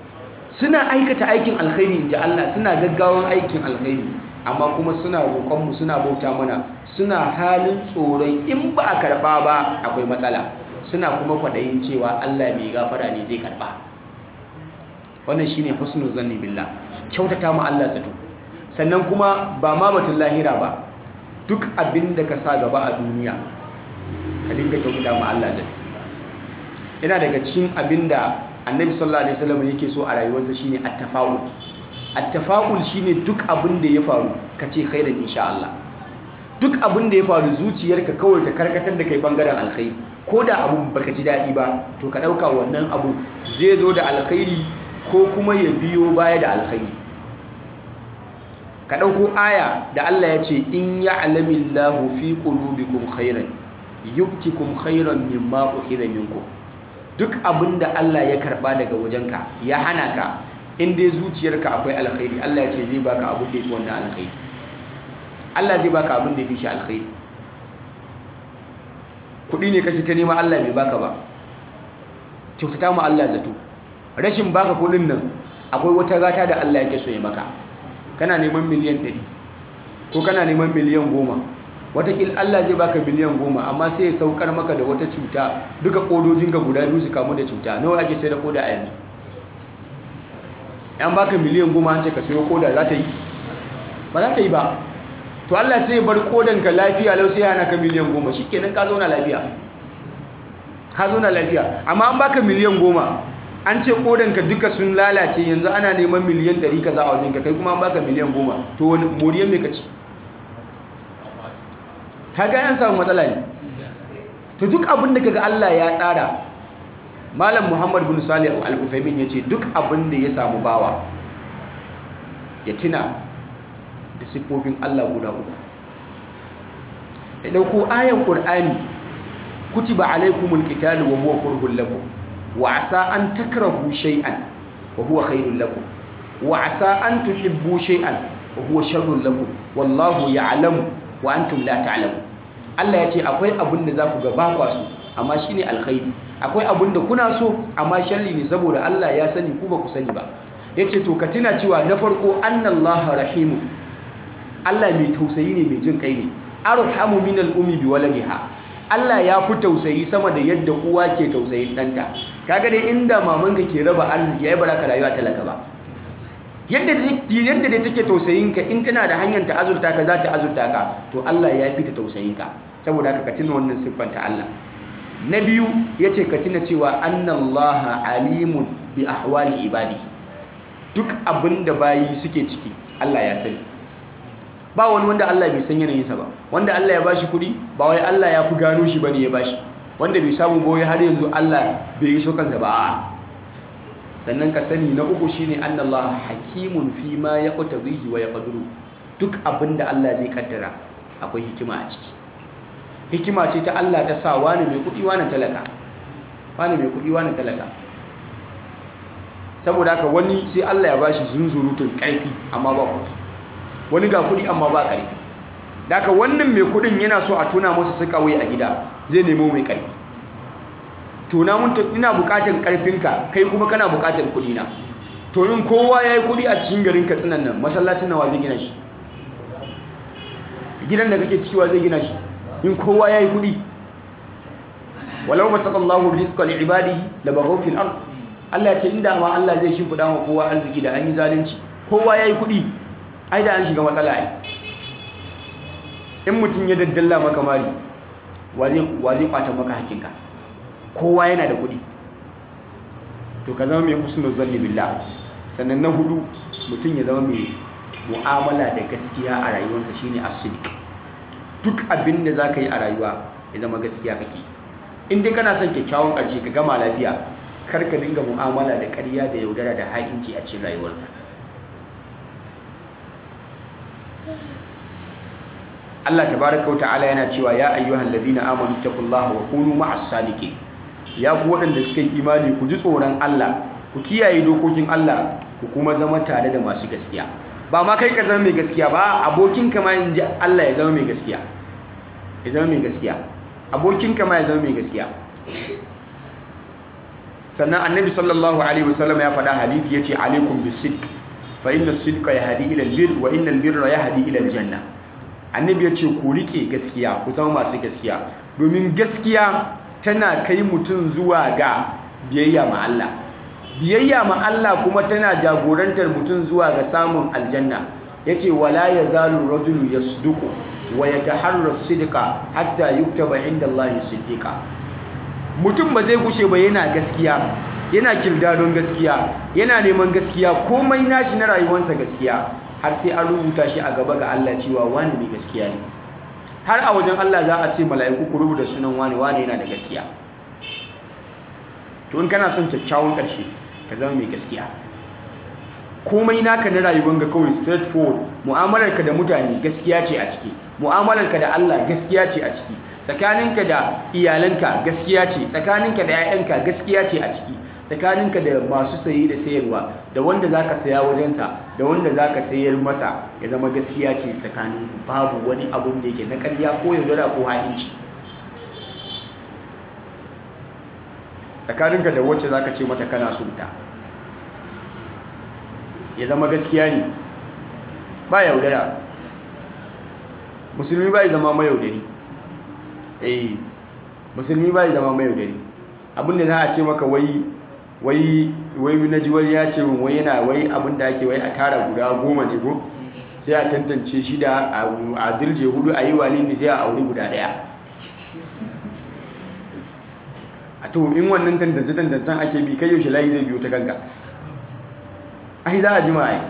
suna aikata aikin alkhairi inji Allah suna gaggawan aikin alkhairi amma kuma suna roƙonmu suna bauta mana suna halin tsoron in ba a karɓa ba akwai matsala suna kuma kwaɗayin cewa Allah mai gafara ne zai karɓa wannan shine husnul zanni billah kyautata mu Allah zato sannan kuma ba ma batun lahira ba duk abin da ka sa gaba a duniya ka dinga kyautata mu Allah zato yana daga cikin abin da annabi sallallahu alaihi wasallam yake so a rayuwarsa shine at-tafa'ul at-tafa'ul shine duk abin da ya faru ka ce khairan insha Allah duk abin da ya faru zuciyarka kawai ta karkatar da kai bangaren alkhairi ko da abu baka ji daɗi ba to ka ɗauka wannan abu zai zo da alkhairi ko kuma ya biyo baya da alkhairi ka ɗauko aya da Allah ya ce in ya'lamillahu fi qulubikum khairan yubtikum khairan mimma ukhidha minkum duk abin da Allah ya karba daga wajenka ya hana ka in dai zuciyarka akwai alkhairi Allah ya ce zai baka abin da yake wannan alkhairi Allah zai baka abin da yake shi alkhairi kudi ne kace ta nema Allah bai baka ba kyautata mu Allah zato rashin baka kudin nan akwai wata gata da Allah yake so ya maka kana neman miliyan 100 ko kana neman miliyan 10 watakil Allah zai baka miliyan 10 amma sai ya saukar maka da wata cuta duka kodojinka guda biyu su kamu da cuta nawa ake sai da koda a yanzu an baka miliyan 10 an ce ka sayo koda za ta yi ba za ta yi ba to Allah sai ya bar kodanka lafiya lau sai hana ka miliyan 10 shikenan ka zauna lafiya ka zauna lafiya amma an baka miliyan 10 an ce kodanka duka sun lalace yanzu ana neman miliyan 100 kaza a wajenka kai kuma an baka miliyan 10 to wani moriyan me kaci kaga an samu matsala ne to duk abin da kaga Allah ya tsara Malam Muhammad bin Salih Al-Uthaymeen yace duk abin da ya samu bawa ya tuna da siffofin Allah guda uku ya dauko ayan Qur'ani kutiba alaykumul qitalu wa huwa kurhul lakum wa asa an takrahu shay'an wa huwa khairul lakum wa asa an tuhibbu shay'an wa huwa sharrul lakum wallahu ya'lamu wa antum la ta'lamun Allah ya ce akwai abin da za ku ga ba kwa so amma shine alkhairi akwai abin da kuna so amma sharri ne saboda Allah ya sani ku ba ku sani ba yace to ka tuna cewa na farko annallaha rahimu Allah mai tausayi ne mai jin kai ne arhamu minal ummi bi waladiha Allah ya fi tausayi sama da yadda uwa ke tausayin ɗanta kaga dai inda mamanka ke raba arziki yayi baraka rayuwa talaka ba yadda yadda dai take tausayin ka in tana da hanyar ta azurta ka za ta azurta ka to Allah ya fi ta tausayin ka saboda haka ka tuna wannan siffar ta Allah na biyu yace ka tuna cewa annallaha alimun bi ahwali ibadi duk abinda bayi suke ciki Allah ya sani ba wani wanda Allah bai san yanayinsa ba wanda Allah ya bashi kuɗi ba wai Allah ya fi gano shi bane ya bashi wanda bai samu boye har yanzu Allah bai yi so kansa ba sannan ka sani na uku shine annallahu hakimun fi ma yaqtadihi wa yaqdiru duk abinda Allah zai kaddara akwai hikima a ciki hikima ce ta Allah ta sa wani mai kuɗi wani talaka wani mai kuɗi wani talaka saboda haka wani sai Allah ya bashi zunzurutun ƙarfi amma ba kuɗi wani ga kuɗi amma ba ƙarfi daga wannan mai kuɗin yana so a tuna masa suka wai a gida zai nemo mai ƙarfi tuna mun ina buƙatar ƙarfinka kai kuma kana buƙatar kuɗi na to in kowa ya yi kuɗi a cikin garin katsinan nan masallacin nawa zai gina shi gidan da kake cikiwa zai gina shi in kowa ya yi kuɗi walau masakallahu rizqa li ibadihi la baghaw fil ard Allah ya ce inda ma Allah zai shimfida wa kowa arziki da an yi zalunci kowa ya yi kuɗi ai da an shiga matsala ai in mutum ya daddalla maka mari wa zai kwata maka hakinka kowa yana da kudi to ka zama mai husnul zanni billah sannan na hudu mutum ya zama mai mu'amala da gaskiya a rayuwarsa shine as-sidq duk abin da zaka yi a rayuwa ya zama gaskiya kake in dai kana son kyakkyawan ƙarshe ka gama lafiya kar ka dinga mu'amala da ƙarya da yaudara da ha'inci a cikin rayuwarka Allah tabaraka wa ta'ala yana cewa ya ayyuhal ladina amanu taqullaha wa kunu ma'as sadiqin ya ku waɗanda suka yi imani ku ji tsoron Allah ku kiyaye dokokin Allah ku kuma zama tare da masu gaskiya ba ma kai ka zama mai gaskiya ba abokin ka ma inji Allah ya zama mai gaskiya ya zama mai gaskiya abokin ka ma ya zama mai gaskiya sannan annabi sallallahu alaihi wasallam ya faɗa hadisi yace alaikum bisidq fa inna sidqa yahdi ila albir wa inna albirra yahdi ila aljanna annabi yace ku rike gaskiya ku zama masu gaskiya domin gaskiya tana kai mutum zuwa ga biyayya ma Allah biyayya ma Allah kuma tana jagorantar mutum zuwa ga samun aljanna yace wala yazalu rajulu yasduqu wa yataharra sidqa hatta yuktaba inda Allah siddiqa mutum ba zai gushe ba yana gaskiya yana kirdadon gaskiya yana neman gaskiya komai nashi na rayuwarsa gaskiya har sai an rubuta shi a gaba ga Allah cewa wani mai gaskiya ne har a wajen Allah za a ce mala'iku ku rubuta sunan wani wani yana da gaskiya to in kana son kyakkyawan ƙarshe ka zama mai gaskiya komai naka na rayuwar ga kawai straight forward mu'amalarka da mutane gaskiya ce a ciki mu'amalarka da Allah gaskiya ce a ciki tsakaninka da iyalanka gaskiya ce tsakaninka da 'ya'yanka gaskiya ce a ciki tsakaninka da masu sayi da sayarwa da wanda za ka saya wajensa da wanda za ka sayar masa ya zama gaskiya ce tsakanin babu wani abun da yake na karya ko yaudara ko ha'inci tsakaninka da wacce za ka ce mata kana sunta ya zama gaskiya ne ba yaudara musulmi ba ya zama mayaudari eh musulmi ba ya zama mayaudari abinda za a ce maka wai wai wai na ji wani ya ce wai yana wai abinda ake wai a tara guda goma ne ko sai a tantance shi da a dirje hudu a yi wali ne sai a auri guda daya a to in wannan tantance tantancen ake bi kai yaushe layi zai biyo ta kanka ai za a ji ma'ai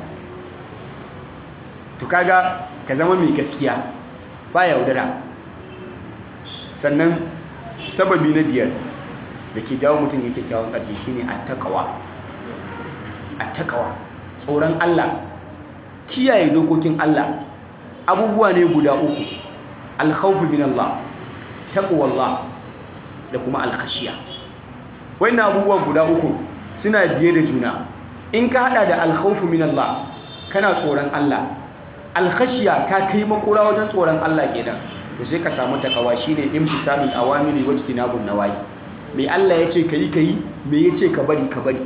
to kaga ka zama mai gaskiya ba yaudara sannan sababi na biyar da ke jawo mutum yake kyawun ƙarfi shine attaqwa attaqwa tsoron Allah kiyaye dokokin Allah abubuwa ne guda uku alkhawfu min Allah taqwallah da kuma alkhashiya wannan abubuwa guda uku suna biye da juna in ka hada da alkhawfu min Allah kana tsoron Allah alkhashiya ka kai makura wajen tsoron Allah kenan to sai ka samu takawa shine imtisalul awamiri wa ijtinabun nawahi mai Allah yace kai kai me yace ka bari ka bari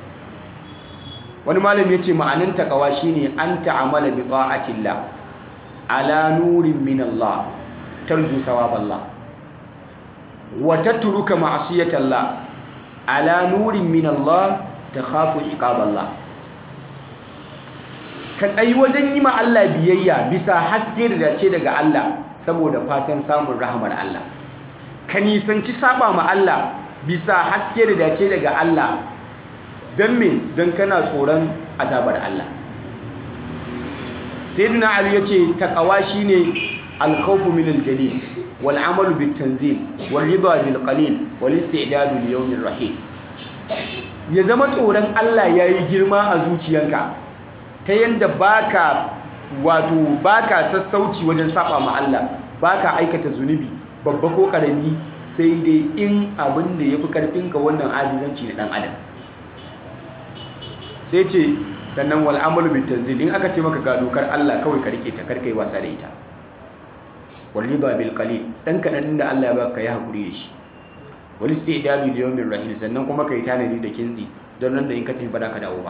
wani malami yace ma'anin takawa shine an ta'amala bi ta'atillah ala nurin min Allah tarju sawaballah wa tatruka ma'siyatallah ala nurin min Allah takhafu iqaballah ka tsayi wajen yi ma Allah biyayya bisa haske da dace daga Allah saboda fatan samun rahamar Allah ka nisanci saba ma Allah bisa haske da dace daga Allah don me don kana tsoron azabar Allah sayyidina Ali yace taqwa shine al-khawfu min al-jalil wal amalu bit tanzil wal ridha bil qalil wal istidad li yawm rahim ya zama tsoron Allah yayi girma a zuciyanka ta yanda baka wato baka sassauci wajen saba ma Allah baka aikata zunubi babba ko karami sai dai in abin da yafi karfinka wannan ajizanci na dan adam sai ce sannan wal amalu bit tanzil in aka ce maka ga dokar Allah kawai ka rike ta karkai wasa da ita wal riba bil qalil dan kadan da Allah ya baka ya hakuri da shi wal istidadu li yawmir rahil sannan kuma kai tanadi da kinzi don nan da in ka tafi ba ka dawo ba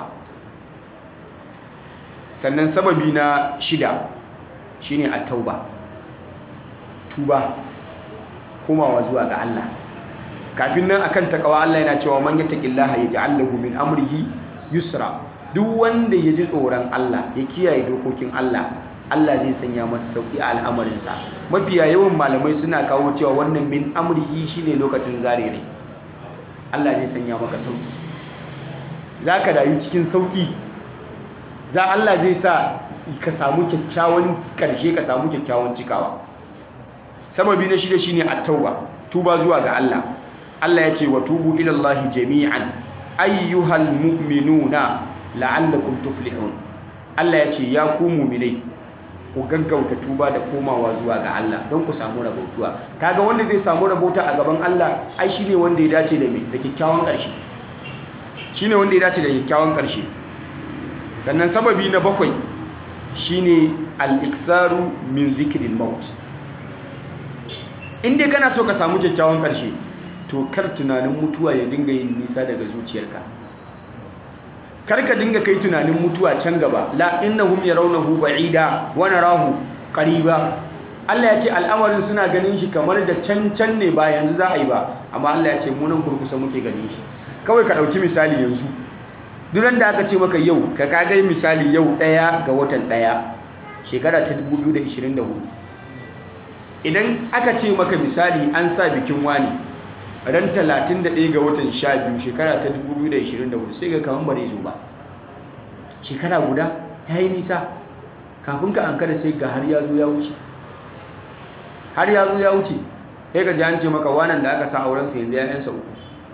sannan sababi na shida shine at-tauba tuba komawa zuwa ga Allah kafin nan akan takawa Allah yana cewa man yattaqillaha yaj'al lahu min amrihi yusra duk wanda ya ji tsoron Allah ya kiyaye dokokin Allah Allah zai sanya masa sauki a al'amarinsa mafiya yawan malamai suna kawo cewa wannan min amrihi shine lokacin zare ne Allah zai sanya maka sauki zaka rayu cikin sauki za Allah zai sa ka samu kyakkyawan karshe ka samu kyakkyawan cikawa sababi na shida shine at-tauba tuba zuwa ga Allah Allah ya ce wa tubu ila Allah jami'an ayyuhal mu'minuna la'allakum tuflihun Allah ya ce ya ku mu'minai ku gaggauta tuba da komawa zuwa ga Allah don ku samu rabautuwa kaga wanda zai samu rabauta a gaban Allah ai shine wanda ya dace da me da kyakkyawan karshe shine wanda ya dace da kyakkyawan karshe sannan sababi na bakwai shine al-iksaru min zikril maut inda kana so ka samu kyakkyawan karshe to kar tunanin mutuwa ya dinga yin nisa daga zuciyarka kar ka dinga kai tunanin mutuwa can gaba la innahum yarawnahu ba'ida wa narahu qariba Allah ya ce al'amarin suna ganin shi kamar da can can ne ba yanzu za a yi ba amma Allah ya ce mu nan kurkusa muke ganin shi kawai ka dauki misali yanzu duran da aka ce maka yau ka kagai misali yau ɗaya ga watan ɗaya shekara ta 2024 idan aka ce maka misali an sa bikin wani ran 31 ga watan 12 shekara ta 2024 sai ga kaman bare zo ba shekara guda ya yi nisa kafin ka an kada sai ga har ya zo ya wuce har ya zo ya wuce sai ka ji an ce maka wanan da aka sa aurensa yanzu ya yansa uku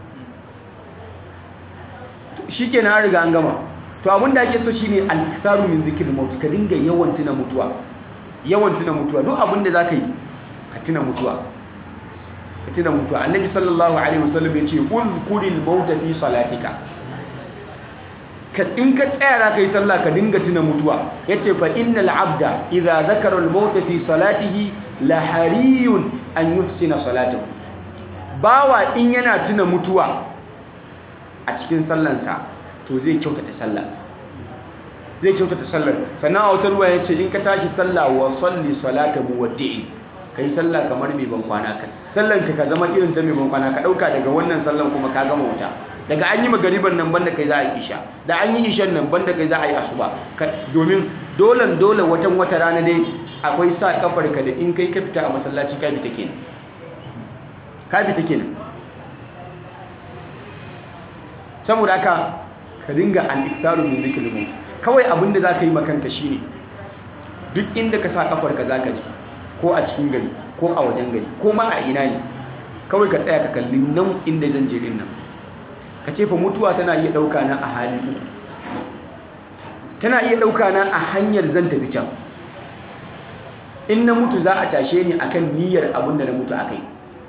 shi ke na riga an gama to abin da ake so shi ne alkisaru min zikir mauti ka dinga yawan tuna mutuwa yawan tuna mutuwa duk abin da za ka yi ka tuna mutuwa ka tuna mutuwa annabi sallallahu alaihi wasallam ya ce uzkuril mauta fi salatika ka in ka tsaya za ka yi sallah ka dinga tuna mutuwa ya ce fa innal abda idza zakara al mauta fi salatihi la hariyun an yuhsina salatahu bawa in yana tuna mutuwa a cikin sallansa to zai kyautata sallah zai kyautata sallar sannan a wata ruwa ya ce in ka tashi sallah wa salli salata muwaddi'i ka yi sallah kamar mai ban kwana ka sallan ka ka zama irin ta mai ban kwana ka ɗauka daga wannan sallan kuma ka gama wuta daga an yi magariban nan banda kai za a yi isha da an yi ishan nan banda kai za a yi asuba domin dolan dole watan wata rana dai akwai sa kafar ka da in kai ka fita a masallaci ka fita kenan ka fita kenan saboda haka ka dinga al-iktaru min zikri maut kawai abinda zaka yi makanka shine duk inda ka sa kafarka zaka ji ko a cikin gari ko a wajen gari ko ma a ina ne kawai ka tsaya ka kalli nan inda zan je din nan ka ce fa mutuwa tana iya dauka na a hali uku tana iya dauka na a hanyar zan tafi can in na mutu za a tashe ni akan niyyar abinda na mutu akai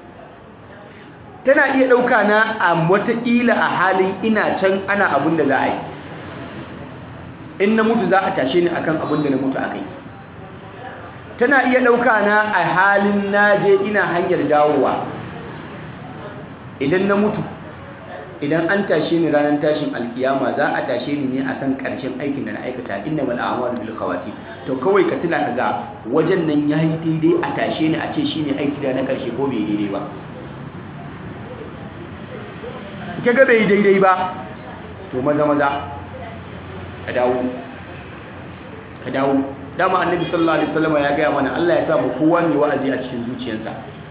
tana iya ɗauka na a wataƙila a halin ina can ana abin da za a yi in na mutu za a tashe ni akan abin da na mutu a kai tana iya ɗauka na a halin na je ina hanyar dawowa idan na mutu idan an tashe ni ranar tashin alkiyama za a tashe ni ne akan ƙarshen aikin da na aikata inna mal a'malu bil khawati to kawai ka tuna kaga wajen nan yayi daidai a tashe ni a ce shine aiki da na ƙarshe ko bai daidai ba kaga bai daidai ba to maza maza ka dawo ka dawo dama annabi sallallahu alaihi wasallam ya gaya mana Allah ya sa mu kowa ne wa'azi a cikin zuciyarsa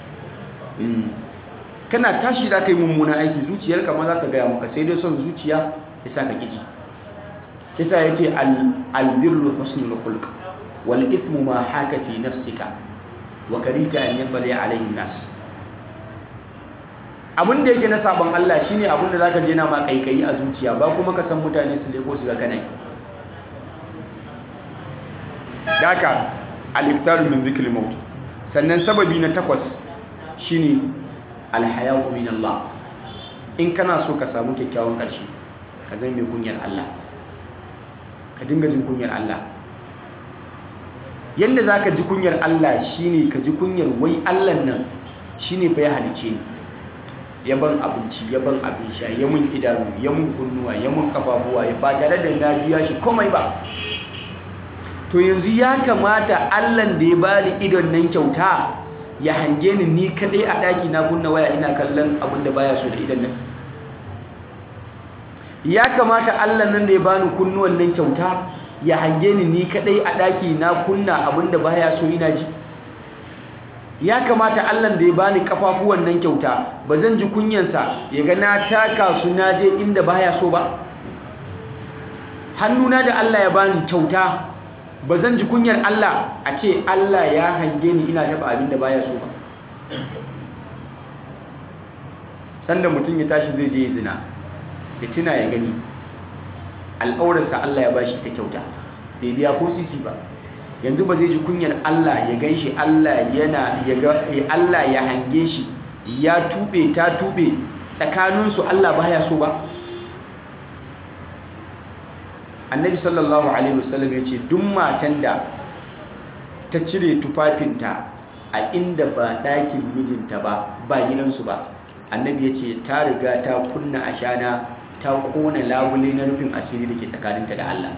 kana tashi za ka yi mummuna aiki zuciyarka ma za ka gaya maka sai dai son zuciya ya sa ka kiji kisa ya ce albirru husnul khulq wal ithmu ma haka fi nafsika wa karita an yabali alaihi nas abin da yake na sabon Allah shine abin da zaka je na ma kaikayi a zuciya ba kuma ka san mutane su leko su ga kana daka al-iftar min zikri maut sannan sababi na takwas shine al-haya'u min Allah in kana so ka samu kyakkyawan karshe ka zama mai kunyar Allah ka dinga jin kunyar Allah yanda zaka ji kunyar Allah shine ka ji kunyar wai Allah nan shine fa ya halice ni ya ban abinci ya ban abin sha ya mun idanu ya mun kunnuwa ya mun kafafuwa ya ba tare da na biya shi komai ba to yanzu ya kamata allan da ya bani idon nan kyauta ya hange ni ni kadai a daki na kunna waya ina kallon abin da baya so da idon nan ya kamata allan nan da ya bani kunnuwan nan kyauta ya hange ni ni kadai a daki na kunna abin da baya so ina ji ya kamata Allah da ya bani kafafuwan nan kyauta ba zan ji kunyansa ya ga na taka su na je inda baya so ba hannuna da Allah ya bani kyauta ba zan ji kunyar Allah a ce Allah ya hange ni ina taba abin da baya so ba sanda mutum ya tashi zai je zina ya tuna ya gani al'aurarsa Allah ya bashi ta kyauta bai biya ko sisi ba yanzu ba zai ji kunyar Allah ya gan shi Allah yana ya ga Allah ya hange shi ya tube ta tube tsakaninsu Allah baya so ba annabi sallallahu alaihi wasallam ya ce duk matan da ta cire tufafinta a inda ba ɗakin mijinta ba ba gidansu ba annabi ya ce ta riga ta kunna ashana ta kona labule na rufin asiri da ke tsakaninta da Allah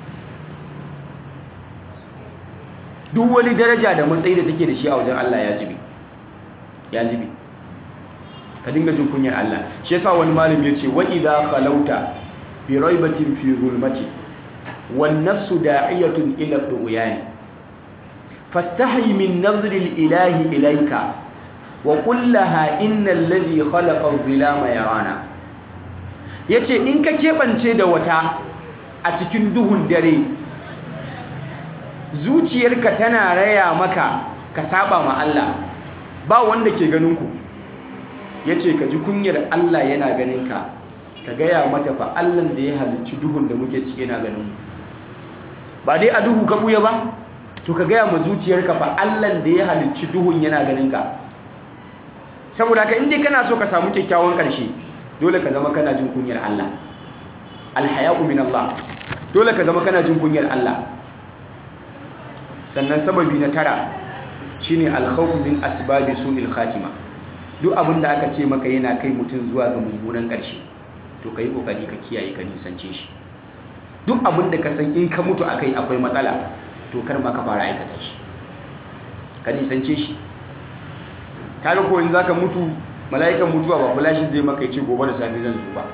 duk wani daraja da matsayi da take da shi a wajen Allah ya jibi ya jibi ka dinga jin kunyar Allah shi yasa wani malami ya ce wa idza khalauta bi raibatin fi zulmati wan nafsu da'iyatun ila du'yani fastahi min nazri al-ilahi ilayka wa qul laha innal ladhi khalaqa adh-dhilama yarana yace in ka kebance da wata a cikin duhun dare zuciyarka tana raya maka ka saba ma Allah ba wanda ke ganin ku yace ka ji kunyar Allah yana ganin ka ka gaya mata fa Allah da ya halicci duhun da muke ciki yana ganin mu ba dai a duhu ka buya ba to ka gaya ma zuciyarka fa Allah da ya halicci duhun yana ganin ka saboda ka inda kana so ka samu kyakkyawan ƙarshe dole ka zama kana jin kunyar Allah alhaya'u min Allah dole ka zama kana jin kunyar Allah sannan sababi na tara shine alkhawf min asbabi su'il khatima duk abin da aka ce maka yana kai mutum zuwa ga mummunan ƙarshe to kai kokari ka kiyaye ka nisance shi duk abin da ka san in ka mutu akai akwai matsala to kar ma ka fara aikata shi ka nisance shi kaga ko in zaka mutu mala'ikan mutuwa ba flashin zai maka yace gobe da safe zan zo ba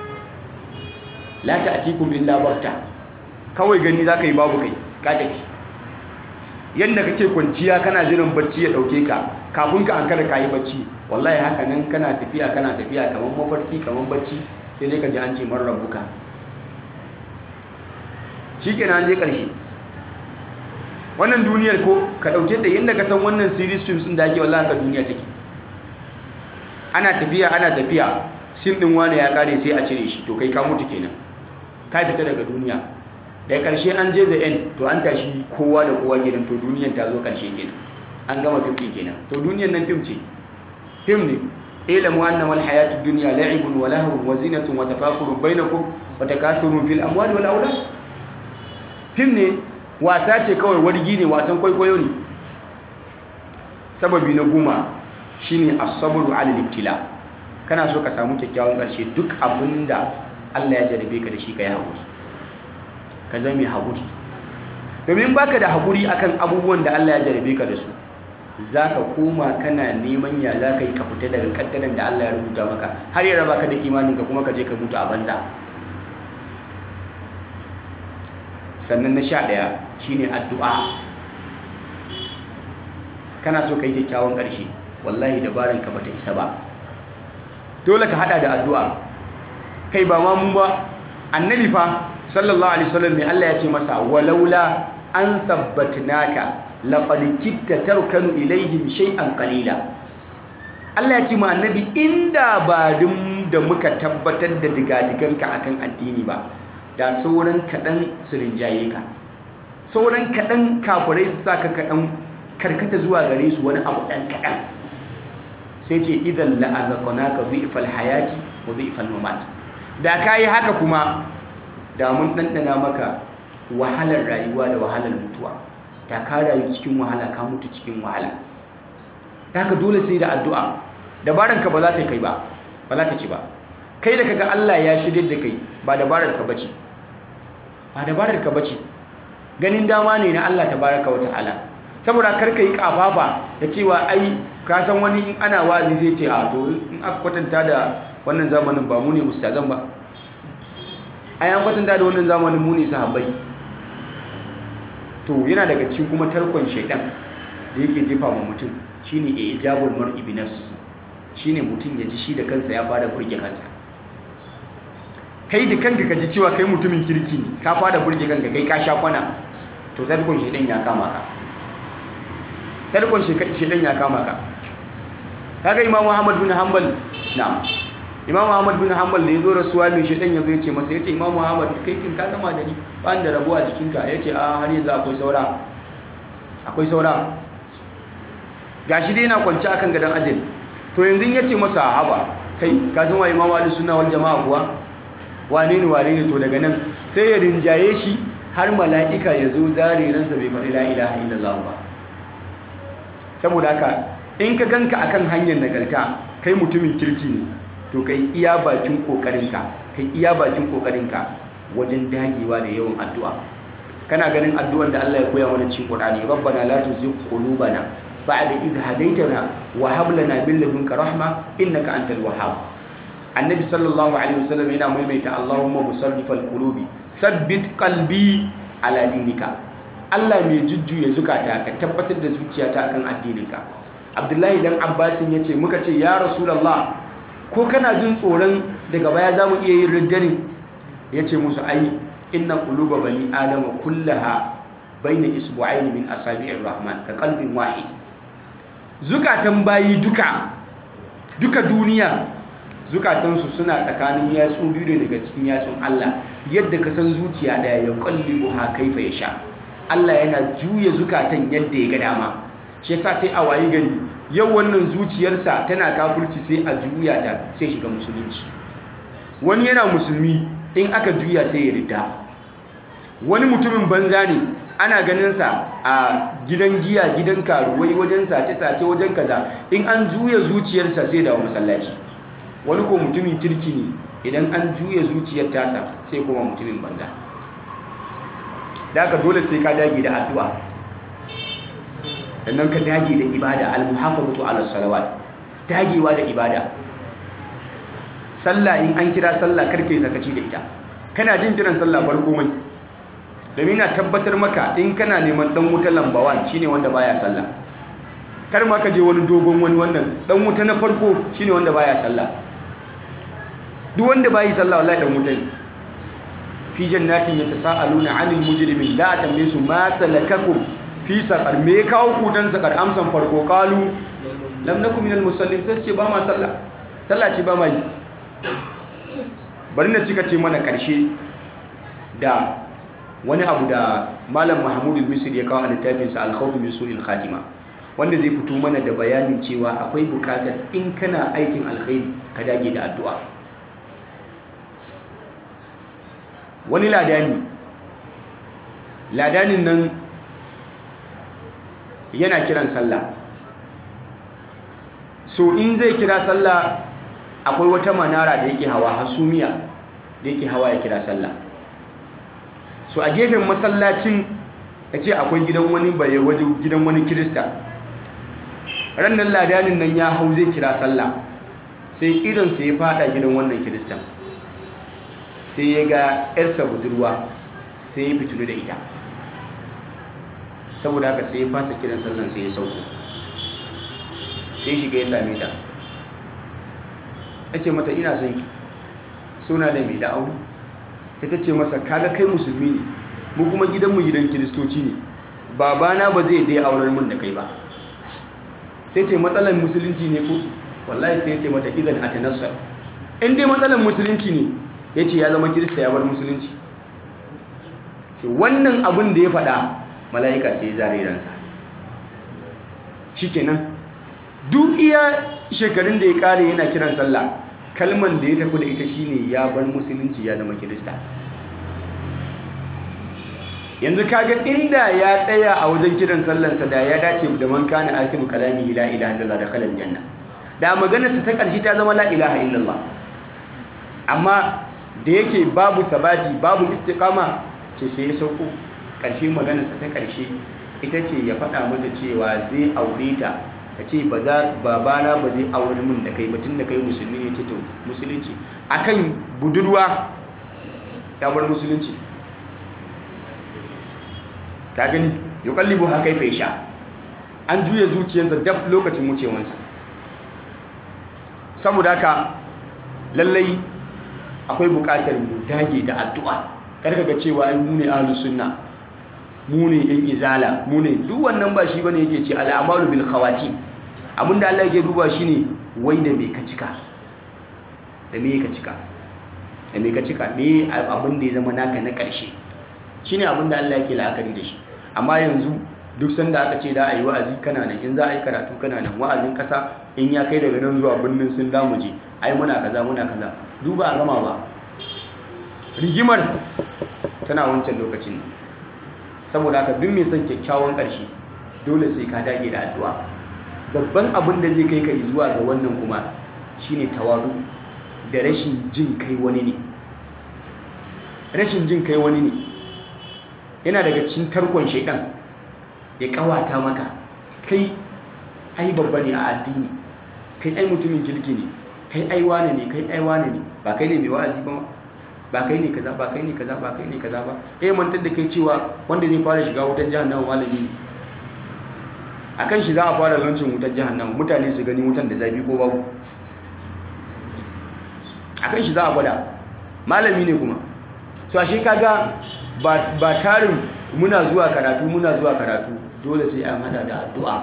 la ta'tikum illa bakta kawai gani zaka yi babu kai ka tafi yanda kake kwanciya kana jiran bacci ya dauke ka kafin ka ankara kai bacci wallahi haka nan kana tafiya kana tafiya kaman mafarki kaman bacci sai dai ka ji an ce man rabbuka shikenan an je karshe wannan duniyar ko ka dauke ta yanda ka san wannan series films din da ake wallahi ka duniya take ana tafiya ana tafiya sin din wani ya kare sai a cire shi to kai ka mutu kenan ka fita daga duniya da karshe an je the end to an tashi kowa da kowa kenan to duniyar ta zo karshe kenan an gama fim din kenan to duniyar nan fim ce fim ne ilamu annama alhayatud dunya la'ibun wa lahwun wa zinatun wa tafakurun bainakum wa takathurun fil amwali wal awlad fim ne wasa ce kawai wargi ne wasan kwaikwayo ne sababi na goma shine as-sabru 'ala al-ibtila kana so ka samu kyakkyawan ƙarshe duk abinda Allah ya jarabe ka da shi kai haƙuri ka zama mai haƙuri domin baka da haƙuri akan abubuwan da Allah ya jarabe ka da su zaka koma kana neman ya zaka yi ka fita daga kaddaran da Allah ya rubuta maka har ya raba ka da imanin ka kuma ka je ka mutu a banza sannan na sha ɗaya shine addu'a kana so ka yi kyakkyawan ƙarshe wallahi dabaran ka bata isa ba dole ka hada da addu'a kai ba ma mu ba annabi fa sallallahu alaihi wasallam mai Allah ya ce masa walaula an sabbatnaka laqad kitta tarkanu ilaihim shay'an qalila Allah ya ce ma annabi inda ba dum da muka tabbatar da digadiganka akan addini ba da sauran kaɗan su rinjaye ka sauran kaɗan kafirai su sa ka kaɗan karkata zuwa gare su wani abu ɗan kaɗan sai ce idan la'azakona ka zuifal hayati wa zuifal mamat da ka yi haka kuma da mun ɗanɗana maka wahalar rayuwa da wahalar mutuwa da ka rayu cikin wahala ka mutu cikin wahala da ka dole sai da addu'a dabaranka ba za ta kai ba ba za ta ci ba kai da kaga Allah ya shirye da kai ba dabarar ka bace ba dabarar ka bace ganin dama ne na Allah tabaraka wa ta'ala saboda kar ka yi kafafa da cewa ai ka san wani in ana wazi zai ce a to in aka kwatanta da wannan zamanin ba mu ne ustazan ba ai an kwatanta da wannan zamanin mu ne sahabbai to yana daga cikin kuma tarkon shaidan da yake jefa ma mutum shine ijabul mar'i bi nafsi shine mutum ya ji shi da kansa ya fara burge kansa kai da kanka ka ji cewa kai mutumin kirki ne ka fara burge kanka kai ka sha kwana to tarkon shaidan ya kama ka tarkon shaidan ya kama ka kaga imamu ahmad bin hanbal na'am imamu ahmad bin hanbal da yazo rasuwa mai shaidan yazo yace masa yace imamu ahmad kai kin ka gama da ni ba da rabuwa jikinka yace a har yanzu akwai saura akwai saura gashi dai yana kwance akan gadan ajin to yanzu yace masa haba kai ka san wa imamu ali sunna wal jamaa kuwa wane ne wane ne to daga nan sai ya rinjaye shi har mala'ika ya zo zare ransa bai faɗi la ilaha illallah ba saboda haka in ka ganka akan hanyar nagarta kai mutumin kirki ne to kai iya bakin kokarinka kai iya bakin kokarinka wajen dagewa da yawan addu'a kana ganin addu'ar da Allah ya koya mana cikin Qur'ani rabbana la tuzigh qulubana ba'da idh hadaytana wa hab lana min ladunka rahma innaka antal wahhab annabi sallallahu alaihi wasallam yana maimaita Allahumma musarrifal qulubi sabbit qalbi ala dinika Allah mai jujjuya zukata ka tabbatar da zuciyata akan addininka Abdullahi dan Abbasin yace muka ce ya Rasulullah ko kana jin tsoron daga baya zamu iya yin riddani yace musu ai inna quluba bani adama kullaha baina isbu'aini min asabi'ir rahman ka qalbin wahid zukatan bayi duka duka duniya zukatansu suna tsakanin yatsu biyu daga cikin yatsun Allah yadda ka san zuciya daya ya qallibu ha kaifa yasha Allah yana juya zukatan yadda ya ga dama shi yasa sai a wayi gari yau wannan zuciyarsa tana kafirci sai a juya ta sai shiga musulunci wani yana musulmi in aka juya sai ya rida wani mutumin banza ne ana ganinsa a gidan giya gidan karuwai wajen sace-sace wajen kaza in an juya zuciyarsa sai dawo masallaci wani ko mutumin kirki ne idan an juya zuciyar tasa sai kuma mutumin banza da aka dole sai ka dage da addu'a sannan ka dage da ibada al-muhafazatu ala salawat dagewa da ibada sallah in an kira sallah karke zakaci da ita kana jin kiran sallah bar komai domin na tabbatar maka in kana neman dan wuta lambawan shine wanda baya sallah kar ma ka je wani dogon wani wannan dan wuta na farko shine wanda baya sallah duk wanda bayi sallah wallahi dan wuta ne fi jannatin yatasaaluna 'anil mujrimin la tambaye su ma salakakum fi saqar me kawo ku dan saqar amsan farko qalu lam nakum minal musallin sai ce ba ma sallah sallah ce ba ma yi bari na cika ce mana karshe da wani abu da malam mahmud al-misri ya kawo a littafinsa al-khawf min su'il khatima wanda zai fito mana da bayanin cewa akwai bukatar in kana aikin alkhairi ka dage da addu'a wani ladani ladanin nan yana kiran sallah so in zai kira sallah akwai wata manara da yake hawa hasumiya da yake hawa ya kira sallah so a gefen masallacin ya ce akwai gidan wani baye waje gidan wani kirista rannan ladanin nan ya hau zai kira sallah sai idonsa ya fada gidan wannan kiristan sai ya ga yarsa budurwa sai ya fitulu da ita saboda haka sai ya fasa kiran sallan sai ya sauko sai shiga ya same ta ya ce mata ina son ki suna da mai da'auni sai ta ce masa kaga kai musulmi ne mu kuma gidanmu gidan kiristoci ne babana ba zai dai auren mun da kai ba sai ce matsalar musulunci ne ko wallahi sai ce mata idan a tanassar in dai matsalar musulunci ne ya ce ya zama kirista ya bar musulunci ce wannan abin da ya faɗa mala'ika sai ya zare ransa shi kenan duk iya shekarun da ya kare yana kiran sallah kalman da ya tafi da ita shine ya bar musulunci ya zama kirista yanzu kaga inda ya tsaya a wajen kiran sallansa da ya dace da man kana akiru kalami la ilaha illallah da kalal janna da maganarsa ta ƙarshe ta zama la ilaha illallah amma da yake babu sabati babu istiqama ce sai ya sauko ƙarshe maganarsa ta ƙarshe ita ce ya faɗa mata cewa zai aure ta ta ce ba za babana ba zai aure min da kai batun da kai musulmi ne ce to musulunci akan budurwa ya bar musulunci ta gani ya kallibu haka ya sha an juya zuciyarsa daf lokacin wucewansa saboda haka lallai akwai bukatar mu dage da addu'a karka ga cewa ai mu ne ahlus sunna mu ne yan izala mu ne duk wannan ba shi bane yake ce al'amalu bil khawati abinda Allah yake duba shine wai da me ka cika da me ka cika da me ka cika me abin da ya zama naka na ƙarshe shine abin da Allah yake la'akari da shi amma yanzu duk sanda aka ce da a yi wa'azi kana nan in za a yi karatu kana nan wa'azin kasa in ya kai daga nan zuwa birnin sun damu je ai muna kaza muna kaza duba a gama ba rigimar tana wancan lokacin saboda haka duk mai son kyakkyawan ƙarshe dole sai ka dage da addu'a babban abin da zai kai ka zuwa ga wannan kuma shine tawadu da rashin jin kai wani ne rashin jin kai wani ne yana daga cikin tarkon shaidan ya kawata maka kai ai babba ne a addini kai ai mutumin kirki ne kai ai wane ne kai ai wane ne ba kai ne mai wa'azi ba ba kai ne kaza ba kai ne kaza ba kai ne kaza ba eh mantar da kai cewa wanda zai fara shiga wutar jahannama malami ne akan shi za a fara lancin wutar jahannama mutane su gani wutan da zafi ko babu akan shi za a gwada malami ne kuma so ashe kaga ba ba tarin muna zuwa karatu muna zuwa karatu dole sai an hada da addu'a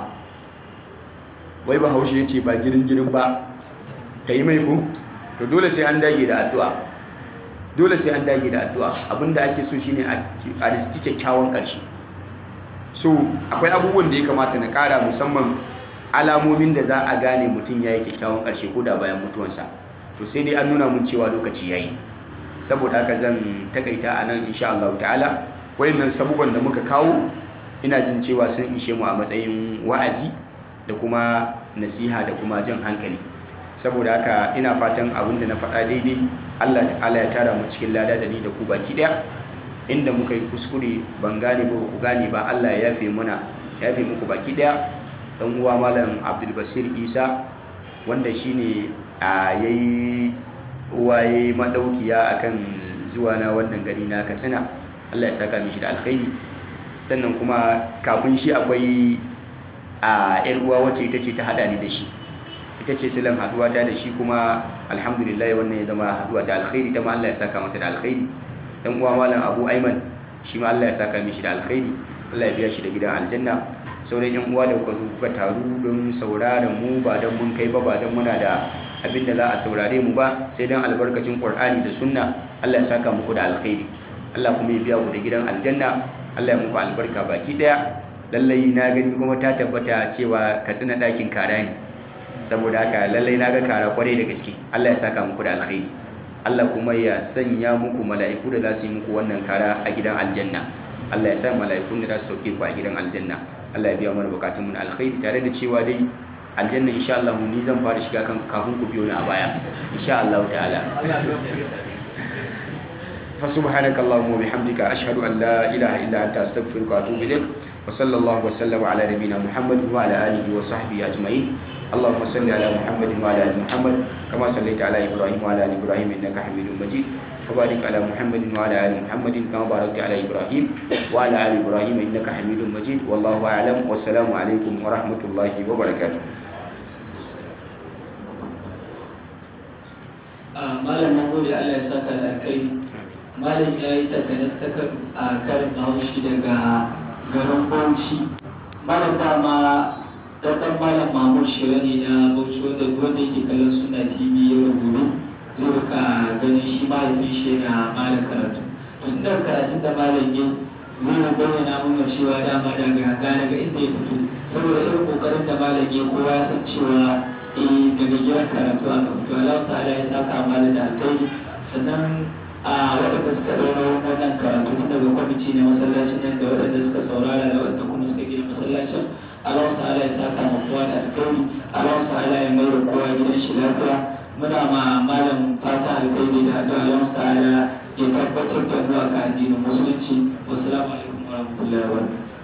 wai ba haushe yace ba girin girin ba kai mai ku to dole sai an dage da addu'a dole sai an dage da addu'a abinda ake so shine a riski kyakkyawan ƙarshe so akwai abubuwan da ya kamata na ƙara musamman alamomin da za a gane mutum ya yi kyakkyawan ƙarshe ko da bayan mutuwansa to sai dai an nuna mun cewa lokaci ya yi saboda haka zan takaita a nan insha Allah ta'ala wayannan sabuban da muka kawo ina jin cewa sun ishe mu a matsayin wa'azi da kuma nasiha da kuma jan hankali saboda haka ina fatan abin da na faɗa daidai Allah ta'ala ya tara mu cikin lada da ni da ku baki ɗaya inda muka yi kuskure ban gane ba ku gane ba Allah ya yafe muna ya yafe muku baki ɗaya dan uwa malam Abdul Basir Isa wanda shine a yayi waye madaukiya akan zuwa na wannan gari na Katsina Allah ya saka mishi da alkhairi sannan kuma kafin shi akwai a yar uwa wacce ita ce ta hada ni da shi ita ce silan haduwa ta da shi kuma alhamdulillah wannan ya zama haduwa ta alkhairi ta ma Allah ya saka mata da alkhairi dan uwa malam Abu Aiman shi ma Allah ya saka mishi da alkhairi Allah ya biya shi da gidan aljanna sauran yan uwa da kuka zo kuka taru don sauraron mu ba don mun kai ba ba don muna da abin da za a saurare mu ba sai don albarkacin Qur'ani da sunna Allah ya saka muku da alkhairi Allah kuma ya biya ku da gidan aljanna Allah ya muku albarka baki daya lallai na gani kuma ta tabbata cewa ka tsina dakin kara ne saboda haka lallai na ga kara kwarai da gaske Allah ya saka muku da alkhairi Allah kuma ya sanya muku mala'iku da za su yi muku wannan kara a gidan aljanna Allah ya sa mala'ikun da za su sauke ku a gidan aljanna Allah ya biya mana bukatun mu na alkhairi tare da cewa dai aljanna insha Allah ni zan fara shiga kan kafin ku biyo ni a baya insha Allah ta'ala fa subhanaka allahumma wa bihamdika ashhadu an la ilaha illa anta astaghfiruka wa atubu ilaik wa sallallahu wa sallama ala nabiyyina muhammad wa ala alihi wa sahbihi ajma'in اللهم صل على محمد وعلى ال محمد كما صليت على ابراهيم وعلى ال ابراهيم انك حميد مجيد وبارك على محمد وعلى ال محمد كما باركت على ابراهيم وعلى ال ابراهيم انك حميد مجيد والله اعلم والسلام عليكم ورحمه الله وبركاته malam na gode Allah ya saka da kai malam ya yi takanas ta a karin haushi daga garin bauchi malam dama dan malam mahmud shira ne na bauchi wanda wanda yake kallon suna tv yau da gobe zai rika ganin shi mahaifin shi yana malam karatu tun da karatun da malam yi zai bayyana mana cewa dama daga gane ga inda ya fito saboda irin kokarin da malam yi kowa ya san cewa eh daga gidan karatu aka fito Allah ta'ala ya saka malam da alkhairi sannan a waɗanda suka ɗaura wannan karatu tun daga kwamiti na masallacin nan da waɗanda suka saurara da waɗanda kuma suka gina masallacin Allah ta'ala ya saka ma kowa da alkhairi Allah ta'ala ya mai da kowa gidan shi lafiya muna ma malam fata alkhairi da addu'a Allah ta'ala ya tabbatar da mu a addinin musulunci wassalamu alaikum warahmatullahi wabarakatuh